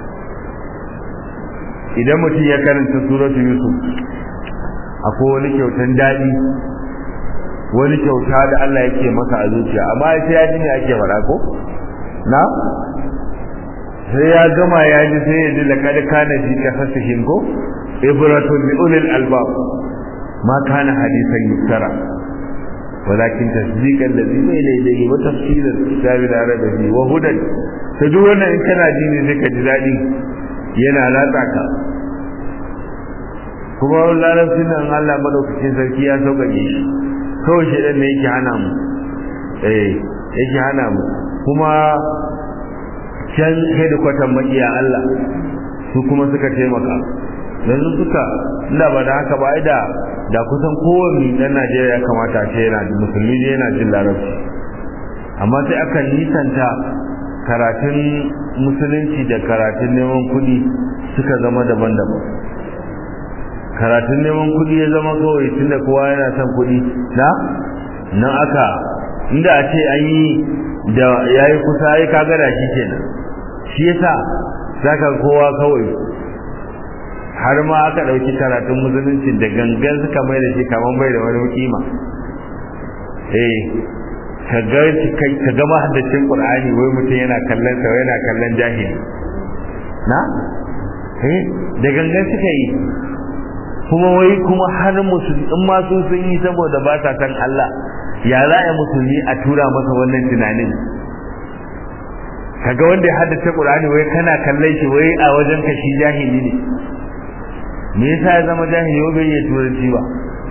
idan mutum ya karanta suratu yusuf akwai wani kyautan daɗi wani kyauta da Allah yake masa a zuciya amma sai ya ji ne ake faɗa ko na sai ya gama ya ji sai ya ji laqad kana fi qasasihim ko ibratun li ulil albab ma kana hadisan yuftara ولكن تصديق الذي بين يديه وتفسير الكتاب لا ريب فيه وهدى duk wannan in kana ji ne sai ka ji daɗi yana latsa ka kuma larabcin nan Allah madaukakin sarki ya sauƙaƙe shi kawai shi ɗan ne yake hana mu eh yake hana mu kuma can hedikwatan maƙiya Allah su kuma suka taimaka yanzu suka inda ba da haka ba ai da da kusan kowanne ɗan Najeriya ya kamata ce yana musulmi ne yana jin larabci amma sai aka nisanta karatun musulunci da karatun neman kuɗi suka zama daban-daban karatun neman kuɗi ya zama kawai tunda kowa yana son kuɗi na nan aka inda a ce an yi da ya yi kusa ya kaga da shi kenan shi yasa zaka kowa kawai har ma aka ɗauki karatun musulunci da gangan suka mai da shi kamar bai da wani kima eh ka ga ka ga mahaddacin qur'ani wai mutum yana kallon sa yana kallon jahili na eh da gangan suka yi kuma wai kuma har musulmi in ma su sun yi saboda ba sa san Allah ya za a musulmi a tura masa wannan tunanin kaga wanda ya haddace Qur'ani wai kana kallon shi wai a wajen ka shi jahili ne me yasa ya zama jahili wai bai iya turanci ba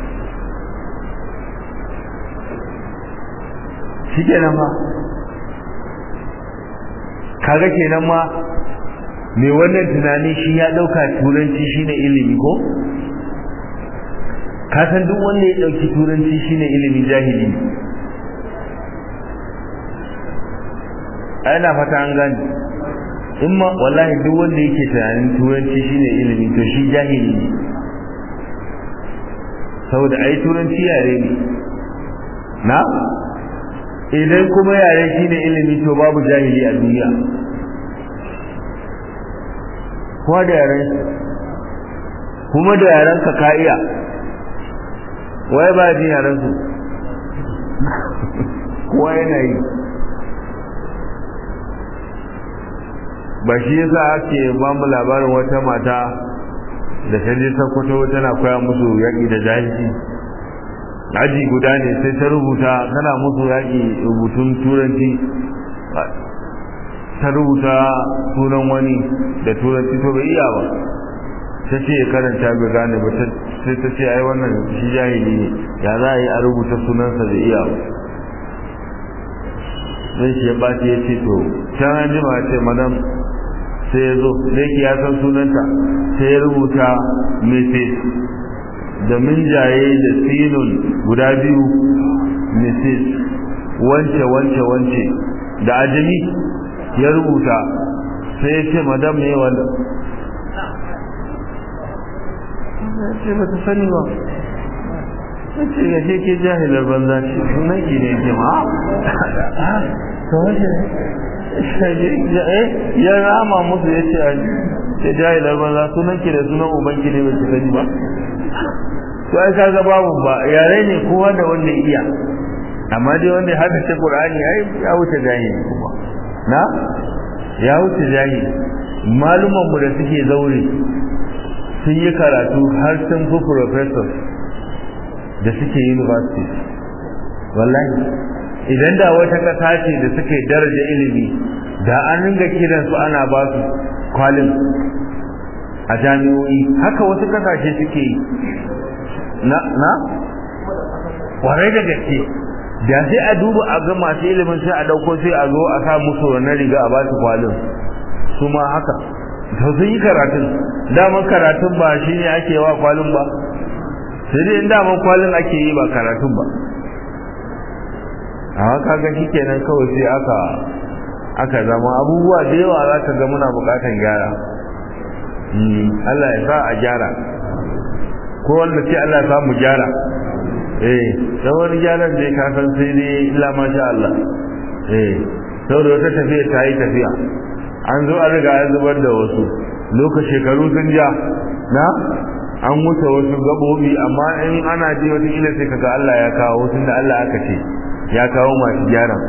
shi kenan ma kaga kenan ma me wannan tunani shi ya dauka turanci shine ilimi ko ka san duk wanda ya dauki turanci shine ilimi jahili ne ana fata an gani in ma wallahi duk wanda yake tunanin turanci shine ilimi to shi jahili ne saboda ai turanci yare ne na idan kuma yare shine ilimi to babu jahili a duniya kuma da yaren kuma da yaren ka ka iya waye ba jin yaren su kowa yana yi ba shi yasa ake ba mu labarin wata mata da ta je sakkwato tana koya musu yaƙi da jahilci aji guda ne sai ta rubuta tana musu yaƙi rubutun turanci ta rubuta sunan wani da turanci to bai iya ba ta ce ya karanta bai gane ba sai ta ce ai wannan shi jahili ne ya za a yi a rubuta sunansa da iya ba sai shi ya ɓaci ya ce to can an jima ya ce madam sai ya zo da yake ya san sunanta sai ya rubuta mrs da minjaye da sinun guda biyu mrs wance wance wance da ajami ya rubuta sai ya ce madam ne wanda ya ce ba ta sani ba ya ce ya ce ke jahilar banza ce sunan ki ne ke ma ta wace ya rama musu ya ce ya jahilar banza sunan ki da sunan uban ki ne ba ki sani ba to ai kaga babu ba yare ne kowa da wanda iya amma dai wanda haka ce qur'ani ai ya wuce jahili kuma na ya wuce jahili maluman mu da suke zaure sun yi karatu har sun fi professor da suke university wallahi idan da wata kasa ce da suke daraja ilimi da an ringa kiransu ana ba su kwalin a jami'o'i haka wasu kasashe suke yi na na kwarai da gaske da sai a duba a ga masu ilimin sai a dauko sai a zo a sa musu wannan riga a ba su kwalin su ma haka to sun yi karatun daman karatun ba shi ne ake wa kwalin ba sai dai daman kwalin ake yi ba karatun ba a haka ga shi kenan kawai sai aka aka zama abubuwa da yawa za ka ga muna bukatan gyara Allah ya sa a gyara ko wanda ce Allah ya sa mu gyara eh dan wani gyaran da ka san sai dai illa ma sha Allah eh saboda wata tafiya ta yi tafiya an zo an riga an zubar da wasu lokaci shekaru sun ja na an wuce wasu gabobi amma in ana ji wata ila sai kaga Allah ya kawo tun da Allah aka ce ya kawo masu gyaran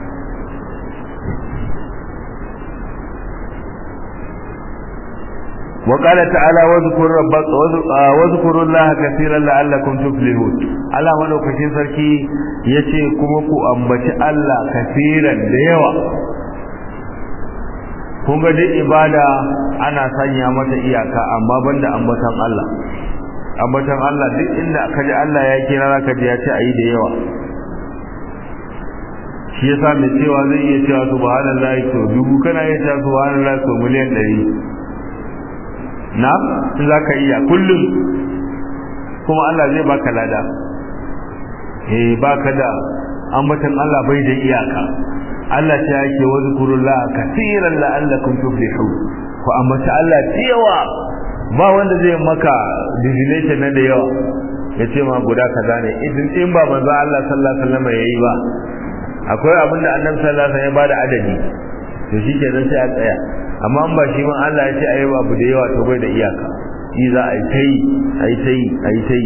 وقال تعالى واذكر ربك واذكروا الله كثيرا لعلكم تفلحون Allah madaukakin sarki yace kuma ku ambaci Allah kafiran da yawa kun ga duk ibada ana sanya mata iyaka amma banda ambatan Allah ambatan Allah duk inda ka ji Allah ya kira zaka ji ya ce ayi da yawa shi yasa mai cewa zai iya cewa subhanallahi to dubu kana iya cewa subhanallahi to miliyan ɗari na za ka iya kullum kuma Allah zai baka lada eh baka da ambatan Allah bai da iyaka Allah ta yake wa zikrullaha kaseeran la'allakum tuflihun ku ambata Allah tiyawa ba wanda zai maka divination na da yawa ya ce ma guda kaza ne idan in ba manzo Allah sallallahu alaihi wasallam yayi ba akwai abinda annabi sallallahu alaihi wasallam ya bada adadi to shikenan sai a tsaya amma in ba shi man Allah ya ce ayi abu da yawa to bai da iyaka shi za a yi ta yi a yi ta yi a yi ta yi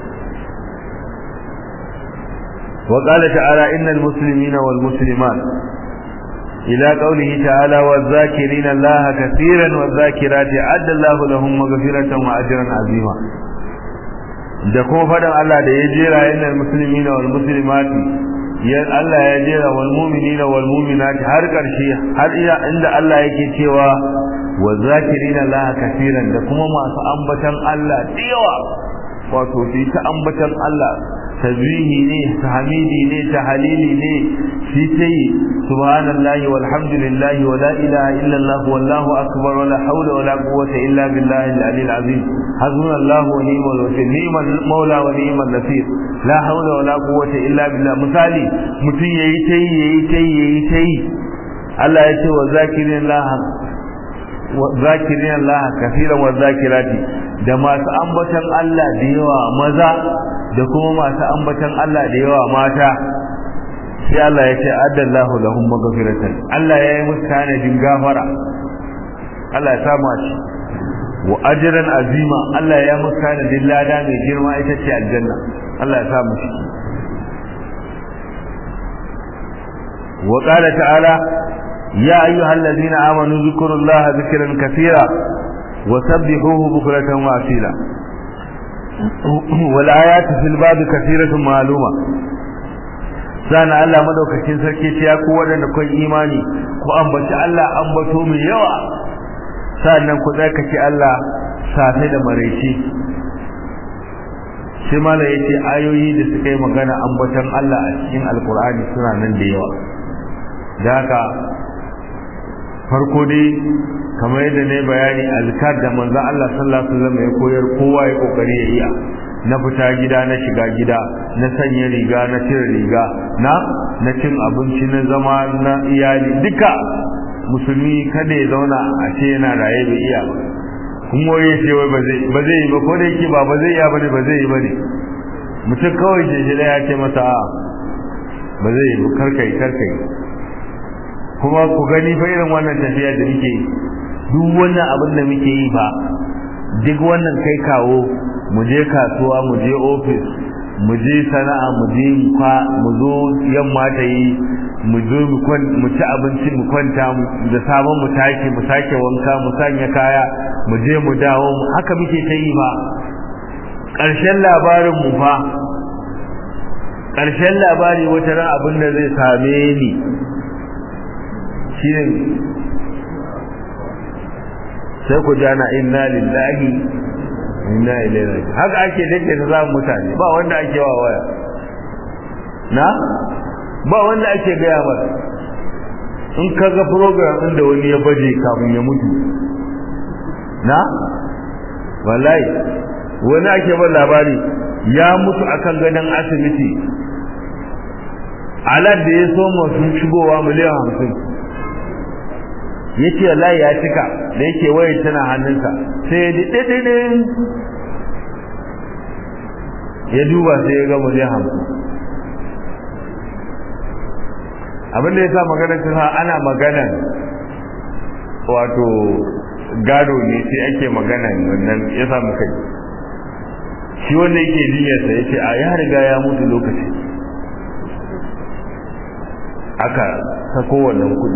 wa qala ta'ala innal muslimina wal muslimat ila qawlihi ta'ala waz zakirina Allah katiran waz zakirati adda Allah lahum maghfiratan wa ajran azima da kuma faɗin Allah da ya jera yana musulmi na wal muslimati ya Allah ya jera wal mu'minina wal mu'minati har ƙarshe har iya inda Allah yake cewa wa zakirina Allah kafiran da kuma masu ambatan Allah da yawa wato su ta ambatan Allah tasbihi ne tahmidi ne tahlili ne shi sai subhanallahi walhamdulillahi wa la ilaha illa Allah wallahu akbar wa la hawla wa la quwwata illa billahi al-ali al-azim hasbunallahu wa ni'mal wakeel ni'mal maula wa ni'mal nasir la hawla wa la quwwata illa billah misali mutun yayi tai yayi tai yayi tai Allah ya ce wa zakirillah wa zakirillah kaseeran wa zakirati da masu ambatan Allah da yawa maza da kuma masu ambatan Allah da yawa mata sai Allah ya ce addallahu lahum maghfiratan Allah ya yi musu tanadin gafara Allah ya samu shi wa ajran azima Allah ya musu tanadin lada mai girma ita ce aljanna Allah ya samu shi wa qala ta'ala ya ayyuhallazina amanu zkurullaha zikran katira wa sabbihuhu bukratan wa asila والآيات في الباب كثيرة معلومة sana Allah madaukakin sarki ce ya ku wadanda kun imani ku ambaci Allah ambato mai yawa sannan ku tsarkake Allah safe da maraice sai mala yace ayoyi da suka yi magana ambatan Allah a cikin alkur'ani suna nan da yawa da haka farko dai kamar yadda ne bayani azkar da manzo Allah sallallahu alaihi wasallam ya koyar kowa ya kokari ya iya na fita gida na shiga gida na sanya riga na cire riga na na cin abinci na zama na iyali duka musulmi kada ya zauna a ce yana raye bai iya ba kuma ya ce wai ba zai ba zai yi ba ko da yake ba ba zai iya bane ba zai yi bane mutum kawai je shi ya ce masa a ba zai yi karkai karkai kuma ku gani fa irin wannan tafiya da muke yi duk wannan abin da muke yi fa duk wannan kai kawo mu je kasuwa mu je ofis mu je sana'a mu je kwa mu zo yamma ta yi mu zo mu ci abinci mu kwanta da sabon mu tashi mu sake wanka mu sanya kaya mu je mu dawo haka muke ta yi fa ƙarshen labarin mu fa ƙarshen labari wata ran abin da zai same ni shine sai ku jana inna lillahi inna ilaihi raji'un haka ake dake ta zamu mutane ba wanda ake wa waya na ba wanda ake gaya masa in ka ga program din da wani ya baje kafin ya mutu na wallahi wani ake ba labari ya mutu akan gadon asibiti alad da ya so sun shigowa miliyan hamsin ya ce wallahi ya cika da yake wayar tana hannunsa sai ya ɗiɗiɗiɗi ya duba sai ya ga miliyan hamsin abinda ya sa maganar ta ana maganan wato gado ne sai ake maganan wannan ya samu kai shi wanda yake jinyarsa ya ce a ya riga ya mutu lokaci aka sako wannan kuɗi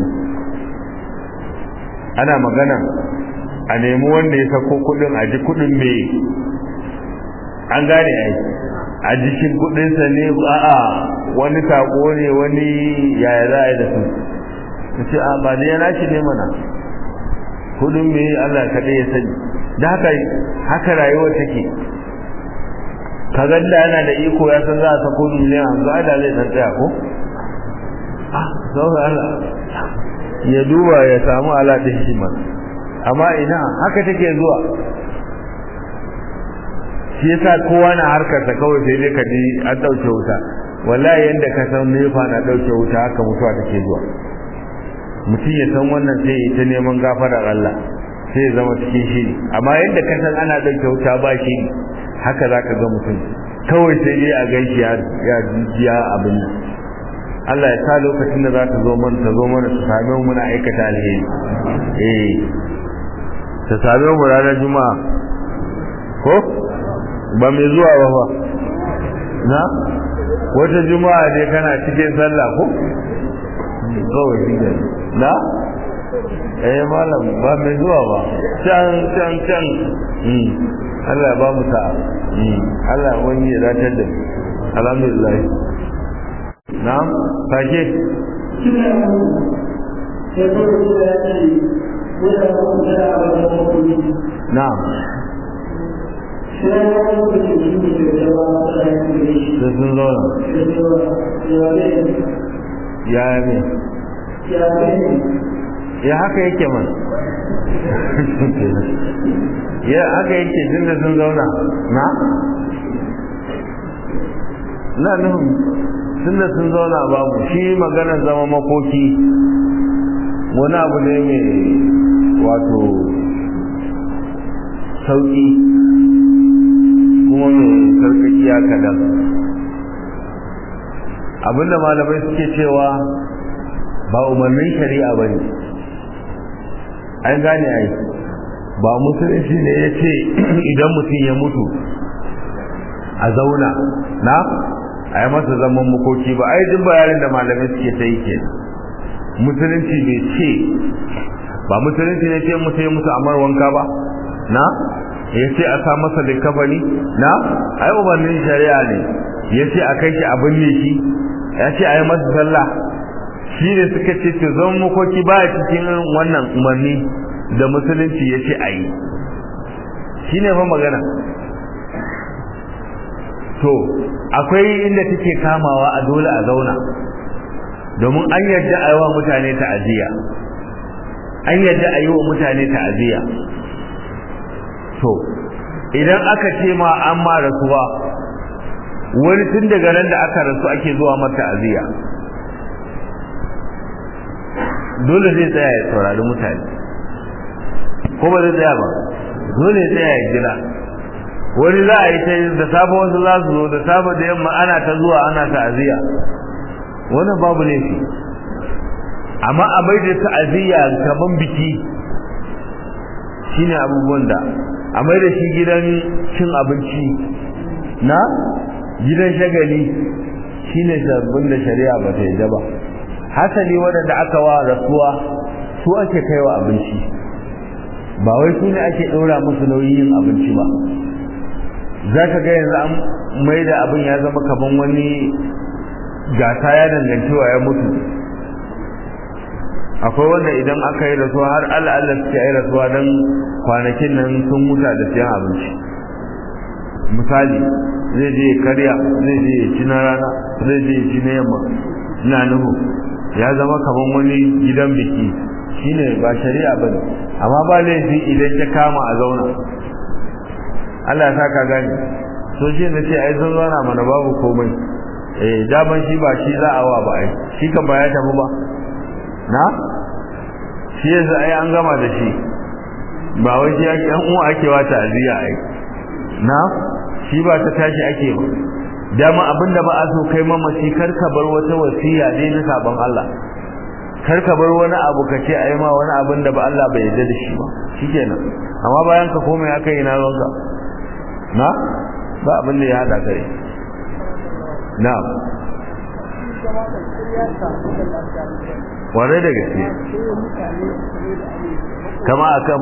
ana magana a nemi wanda ya sako kudin a ji kudin me an gane ai a jikin kudinsa ne a'a wani tako ne wani yaya za a yi da su ta ce a ba da yana shi ne mana kudin me Allah kaɗai ya sani da haka haka rayuwa take ka ganda yana da iko ya san za a sako miliyan hamsin a da zai san tsaya ko ah sauran Allah ya duba ya samu alaɗin shi man amma ina haka take zuwa shi yasa kowa na harkarsa kawai sai dai ka ji an ɗauke wuta wallahi yanda ka san nefa na ɗauke wuta haka mutuwa take zuwa mutum ya san wannan sai ya ta neman gafarar Allah sai ya zama cikin shiri amma yanda ka san ana ɗauke wuta ba shiri haka za ka ga mutum kawai sai dai a gaishe ya jiya abin nan Allah ya sa lokacin da za ta zo mana ta zo mana ta same mu muna aikata alheri eh ta same mu ranar juma'a ko ba mai zuwa ba fa na wata juma'a dai kana cikin sallah ko kawai shi ne na eh malam ba mai zuwa ba can can can Allah ya ba mu sa'a Allah wani ya datar da alhamdulillah na'am sake na'am da sun zauna ya ne ya haka yake man ya haka yake tun da sun zauna na na nufin tun da sun zauna babu shi maganar zama makoki wani abu ne mai wato sauƙi kuma mai sarkakiya kadan abinda malamai suke cewa ba umarnin shari'a ba ne an gane ai ba musulunci ne ya ce idan mutum ya mutu a zauna na a yi masa zaman makoki ba ai duk bayanin da malamai suke ta yi ke musulunci bai ce ba musulunci ne ce mutum ya mutu amar wanka ba na ya ce a sa masa likafani na ai umarnin shari'a ne ya ce a kai shi a binne shi ya ce a yi masa sallah shi ne suka ce ce zan makoki ba a cikin wannan umarni da musulunci ya ce a yi shi ne fa magana to akwai inda take kamawa a dole a zauna domin an yadda a yi wa mutane ta'aziyya an yadda a yi wa mutane ta'aziyya to idan aka ce ma an ma rasuwa wani tun daga nan da aka rasu ake zuwa mata ta'aziyya dole zai tsaya ya saurari mutane ko ba zai tsaya ba dole ya tsaya ya jira wani za a yi ta da safe wasu za su zo da safe da yamma ana ta zuwa ana ta'aziyya wannan babu laifi amma a mai da ta'aziyya kaman biki shine abubuwan da a mai da shi gidan cin abinci na gidan shagali shine sabbin da shari'a ba ta yadda ba hasali waɗanda aka wa rasuwa su ake kaiwa abinci ba wai su ne ake ɗora musu nauyin yin abinci ba za ka ga yanzu an mai da abin ya zama kaman wani gasa ya dangancewa ya mutu akwai wanda idan aka yi rasuwa har Allah suke yi rasuwa don kwanakin nan sun muta da siyan abinci misali zai je karya zai je ci na rana zai je ci na yamma ina nuhu ya zama kaman wani gidan biki shine ba shari'a bane amma ba laifi idan ta kama a zauna Allah ya saka gani so shi ne ce ai sun zauna mana babu komai eh daman shi ba shi za a wa ba ai shi kan ba ya tafi ba na shi yanzu ai an gama da shi ba wai shi ake an uwa ake wa ta'aziyya ai na shi ba ta tashi ake ba dama abinda ba a so kai mamaci kar ka bar wata wasiya dai na sabon Allah kar ka bar wani abu ka ce ai ma wani abin da ba Allah bai yarda da shi ba shikenan amma bayan ka komai aka yi na ranka na ba abin da ya hada kai na ware da gaske kama akan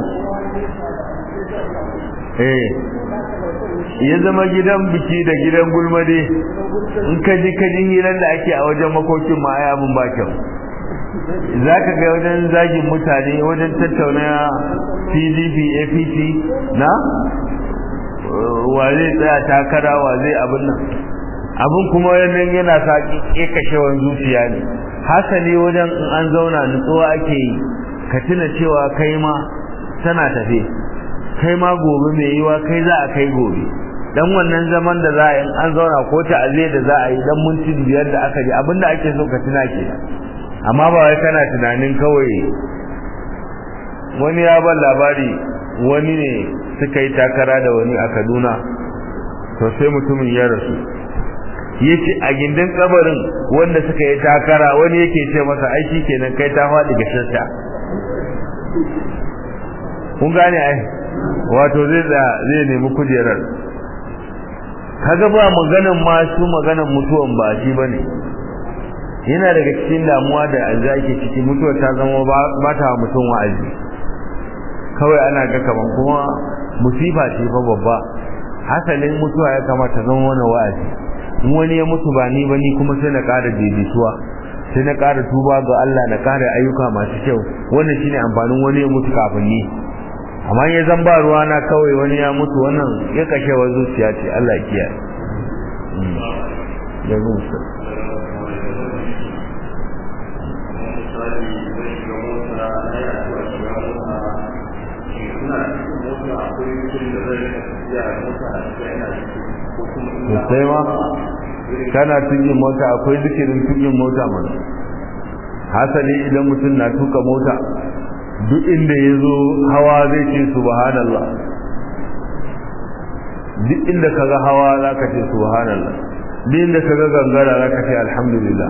eh ya zama gidan biki da gidan gulmade in ka ji ka ji hirar da ake a wajen makokin ma ai abin ba kyau za ka ga wajen zagin mutane wajen tattauna pdp apc na wa zai tsaya takara wa zai abin nan abin kuma wannan yana sa kekashewan zuciya ne hasali wajen in an zauna nutsuwa ake yi ka tuna cewa kai ma tana tafe kai ma gobe mai yiwa kai za a kai gobe dan wannan zaman da za a yi an zauna ko ta'aziyya da za a yi dan minti biyar da aka ji abinda ake so ka tuna kenan amma ba wai kana tunanin kawai wani ya ban labari wani ne suka yi takara da wani a Kaduna to sai mutumin ya rasu yace a gindin kabarin wanda suka yi takara wani yake ce masa ai kenan kai ta faɗi ga shirka kun gane ai wato zai zai nemi kujerar kaga ba maganan ma su maganan mutuwan ba shi bane yana daga cikin damuwa da yanzu ake ciki mutuwa ta zama ba ta mutum wa'azi kawai ana ga kaman kuma musifa ce fa babba hasalin mutuwa ya kamata zama wani wa'azi in wani ya mutu ba ni ba ni kuma sai na ƙara daidaituwa sai na ƙara tuba ga Allah na ƙara ayyuka masu kyau wannan shine amfanin wani ya mutu kafin ni amma ya zan ba ruwa na kawai wani ya mutu wannan ya kashe wa zuciya ce Allah ya kiyaye ya mutu sosai ma kana tukin mota akwai zikirin tukin mota mana hasali idan mutum na tuka mota duk inda ya zo hawa zai ce subhanallah duk inda ka ga hawa za ka ce subhanallah duk inda ka ga gangara za ka ce alhamdulillah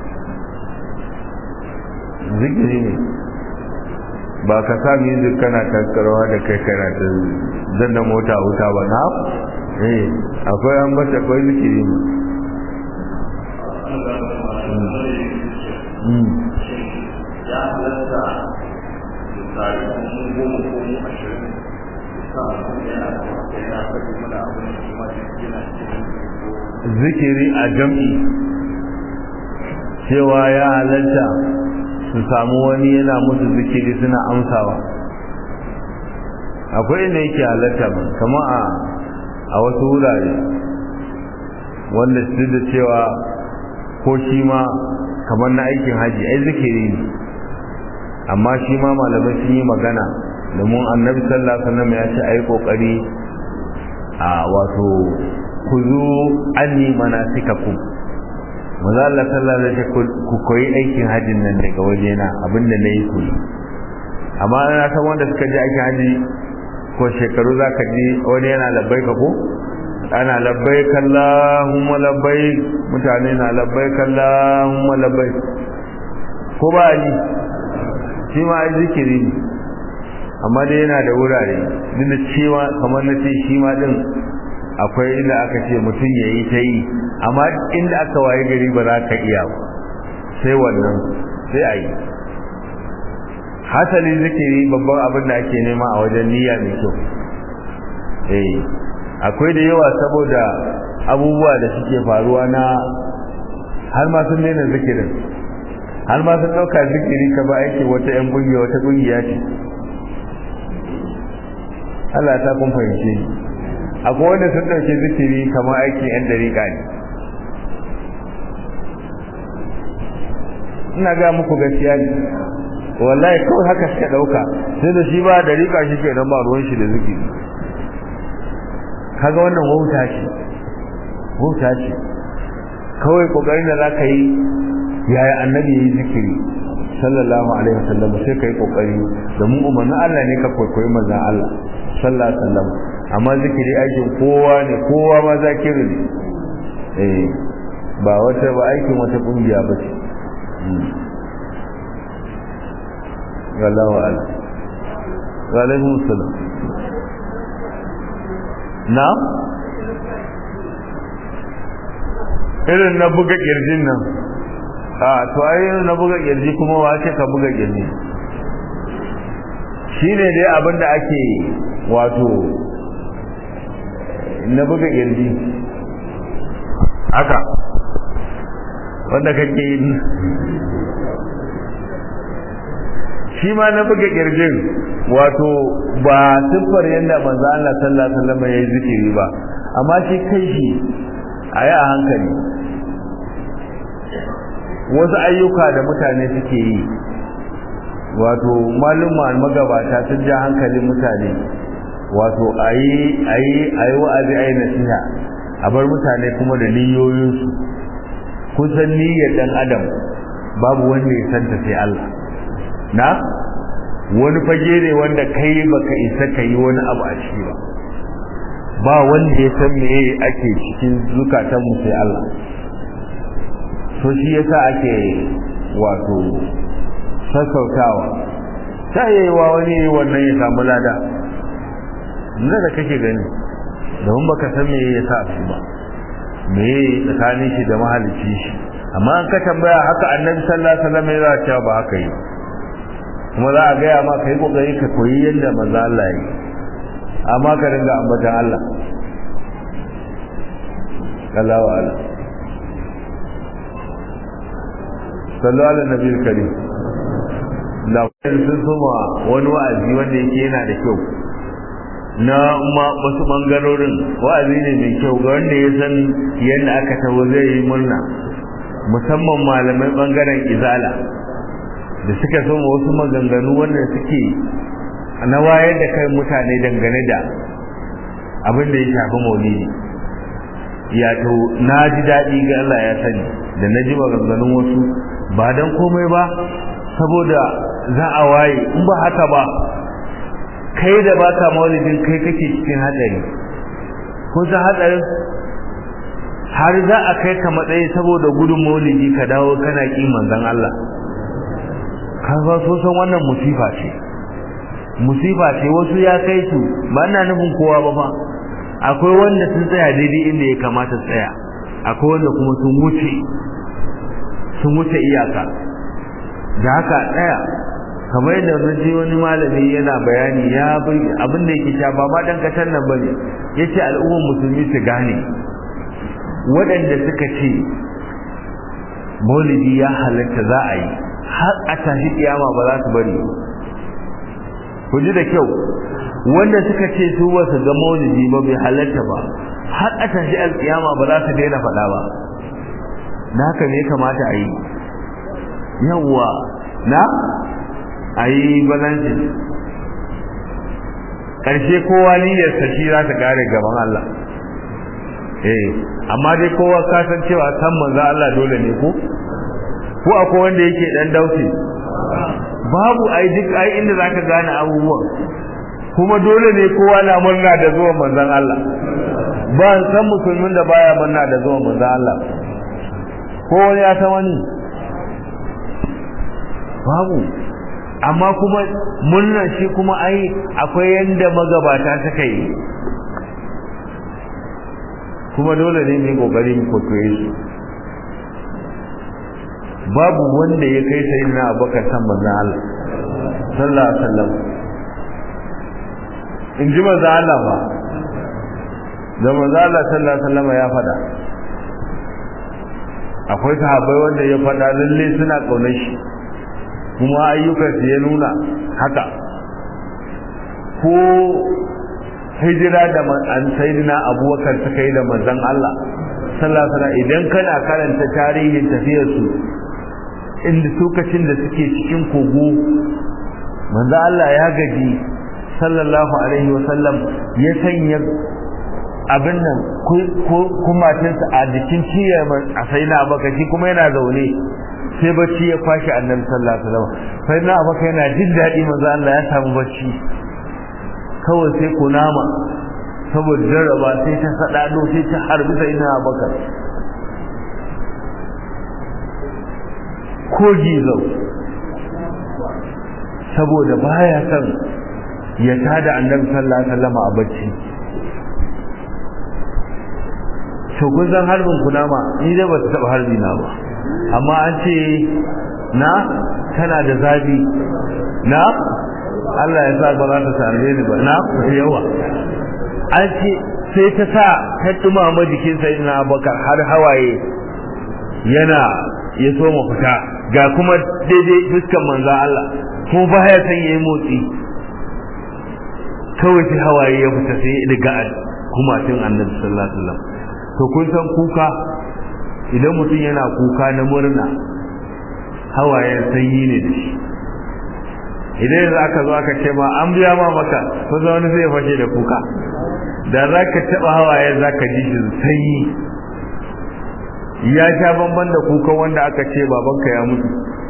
zikiri ne ba ka sa music kana tattarawa da kai kana ta zanna mota wuta ba na eh akwai an bata akwai zikiri ne ya halatta misali mun goma ko mu ashirin sa mutum yana da wata yana faɗi mana abin da kuma yana cikin zikiri a jam'i cewa ya halatta su samu wani yana musu zikiri suna amsawa akwai inda yake halatta ba kama a a wasu wurare wanda su da cewa ko shi ma kamar na aikin haji ai zikiri ne amma shi ma malamai sun yi magana domin annabi sallallahu alaihi wasallam ya ce ai kokari a wato ku zo anni manasikakum maza Allah sallallahu alaihi wasallam ku koyi aikin hajjin nan daga wajena abinda nayi ku amma na san wanda suka je aikin haji ko shekaru zaka ji wani yana labbaika ko ana labbaik Allahumma labbaik mutane na labbaik Allahumma labbaik ko ba ni shi ma ai zikiri ne amma dai yana da wurare duk da cewa kamar na ce shi ma din akwai inda aka ce mutum ya yi ta yi amma inda aka waye gari ba za ka iya ba sai wannan sai a yi hasali zikiri babban abin da ake nema a wajen niyya mai kyau eh akwai da yawa saboda abubuwa da suke faruwa na har ma sun daina zikirin har ma sun ɗauka zikiri ka ba aiki wata 'yan ƙungiya wata ƙungiya ce Allah ta kun fahimce ni akwai wanda sun ɗauke zikiri kamar aikin 'yan dariƙa ne ina ga muku gaskiya ne wallahi kawai haka suka ɗauka sai da shi ba dariƙa shi ke nan ba ruwan shi da zikiri kaga wannan wauta ce wauta ce kawai kokarin da zaka yi yaya annabi yayi zikiri sallallahu alaihi wasallam sai kai kokari da mu umarnin Allah ne ka koyi manzon Allah sallallahu alaihi wasallam amma zikiri aikin kowa ne kowa ma zakiru ne eh ba wata ba aikin wata kungiya ba ce wallahu a'lam wa alaikum assalam na irin na buga kirjin nan a to ai na buga kirji kuma wace ka buga kirji shine dai abin da ake wato na buga kirji haka wanda kake yi shi ma na buga kirjin wato ba siffar yadda manzo Allah sallallahu alaihi wasallam ya yi zikiri ba amma shi kai shi a yi a hankali wasu ayyuka da mutane suke yi wato malumma magabata sun ja hankalin mutane wato a yi a yi a yi wa'azi a yi nasiha a bar mutane kuma da niyoyinsu kusan niyyar dan adam babu wanda ya santa sai Allah na wani fage ne wanda kai baka isa ka yi wani abu a ciki ba ba wanda ya san me ake cikin zukatan mu sai Allah to shi yasa ake wato sassautawa ta yayiwa wani wannan ya samu lada na da kake gani domin baka san me ya sa su ba me tsakanin shi da mahalicci shi amma an ka tambaya haka annabi sallallahu alaihi wasallam ya ce ba haka yi kuma za a gaya ma kai kokari ka koyi yadda manzo Allah yi amma ka dinga ambatan Allah Allahu a'lam sallu ala nabiyil karim da sun soma wani wa'azi wanda yake yana da kyau na wasu bangarorin wa'azi ne mai kyau ga wanda ya san yadda aka taho zai yi murna musamman malamai bangaren izala da suka soma wasu maganganu wanda suke na wayar da kai mutane dangane da abin da ya shafi maulidi ya to na ji daɗi ga Allah ya sani da na ji maganganun wasu ba don komai ba saboda za a waye in ba haka ba kai da ba ka maulidin kai kake cikin hatsari ko ta hatsarin har za a kai ka matsayi saboda gudun maulidi ka dawo kana ƙi manzon Allah ka ba so san wannan musifa ce musifa ce wasu ya kai su ba ina nufin kowa ba fa akwai wanda sun tsaya daidai inda ya kamata tsaya akwai wanda kuma sun wuce sun wuce iyaka da haka tsaya kamar yadda naji wani malami yana bayani ya bai abin da yake sha ba ma dan katar nan bane yace al'ummar musulmi su gane waɗanda suka ce maulidi ya halatta za a yi har a tashi kiyama ba za su bari ku ji da kyau wanda suka ce su ba su ga maulidi ba bai halatta ba har a tashi alkiyama ba za su daina faɗa ba na haka ne kamata a yi yawwa na a yi balanci ƙarshe kowa niyyarsa shi za ta kare gaban Allah eh amma dai kowa ka san cewa san manzo Allah dole ne ko ko akwai wanda yake dan dauke babu ai duk ai inda zaka gane abubuwan kuma dole ne kowa na murna da zuwan manzon Allah ba san musulmin da baya murna da zuwan manzon Allah ko wani ya san wani babu amma kuma murnar shi kuma ai akwai yanda magabata suka yi kuma dole ne mu kokari mu kokoye su babu wanda ya kai sai na abubakar san manzon Allah sallallahu alaihi wasallam in ji manzon Allah ba da manzon Allah sallallahu alaihi wasallam ya fada akwai sahabbai wanda ya fada lalle suna kaunar shi kuma ayyukansu ya nuna haka ko hijira da an sayyidina abubakar suka yi da manzon Allah sallallahu alaihi idan kana karanta tarihin tafiyar su inda lokacin da suke cikin kogo manzon Allah ya gaji sallallahu alaihi wasallam ya sanya abin nan kumatinsa a jikin ciyar a sayyidina abubakar shi kuma yana zaune sai bacci ya kwashi annabi sallallahu alaihi wasallam sai na abaka yana jin daɗi manzo Allah ya samu bacci kawai sai kunama saboda jarraba sai ta sadado sai ta harbi sai na abaka ko gizo saboda baya son ya tada annabi sallallahu alaihi wasallam a bacci to kun san harbin kunama ni dai ba ta taba harbi na ba amma an ce na tana da zafi na Allah ya sa ba za ta same ni ba na yawa an ce sai ta sa ta dumama jikin sai na abakar har hawaye yana ya so mu fita ga kuma daidai fuskan manzo Allah ko baya san yayi motsi kawai sai hawaye ya fita sai daga kuma tun annabi sallallahu alaihi wasallam to kun san kuka idan mutum yana kuka na murna hawayen sanyi ne da shi idan yanzu aka zo aka ce ma an biya ma maka ko za wani zai fashe da kuka da za ka taɓa hawayen za ka ji shi sanyi ya sha bamban da kukan wanda aka ce babanka ya mutu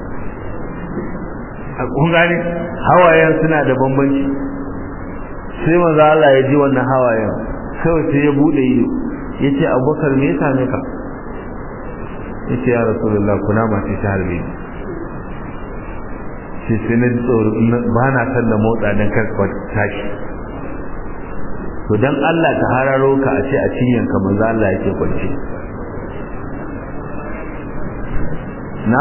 a kun gane hawayen suna da bambanci sai manzo Allah ya ji wannan hawayen kawai sai ya bude ido yace Abubakar me ya same ka yace ya rasulullah kuna ma ce ta harbe sai sai na tsoro ba na san da motsa dan kar ka tashi to dan Allah ta hararo ka a ce a cinyan ka manzo Allah yake kwance na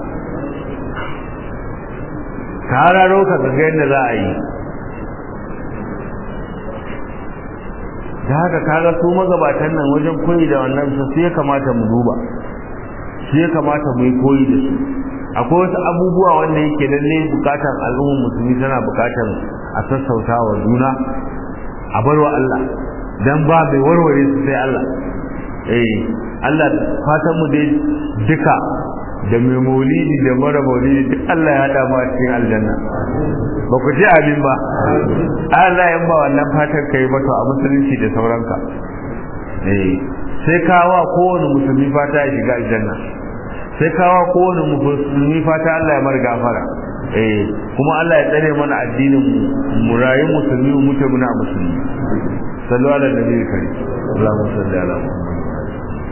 ta hararo ka ga yadda za a yi da haka kaga su magabatan nan wajen koyi da wannan su ya kamata mu duba shi ya kamata mu yi koyi da su akwai wasu abubuwa wanda yake lalle bukatan al'ummar musulmi tana bukatan a sassauta wa juna a bar wa Allah dan ba mai warware su sai Allah eh Allah fatan mu dai duka da mai maulidi da mara maulidi duk Allah ya hada mu a cikin aljanna ba ku ji abin ba Allah ya ba wannan fatan kai ba to a musulunci da sauranka eh sai kawa kowane musulmi fata ya shiga aljanna sai kawa kowane musulmi fata Allah ya mar gafara eh kuma Allah ya tsare mana addinin mu mu rayu musulmi mu mutu muna musulmi sallu ala nabiyyi karim Allahumma salli ala Muhammad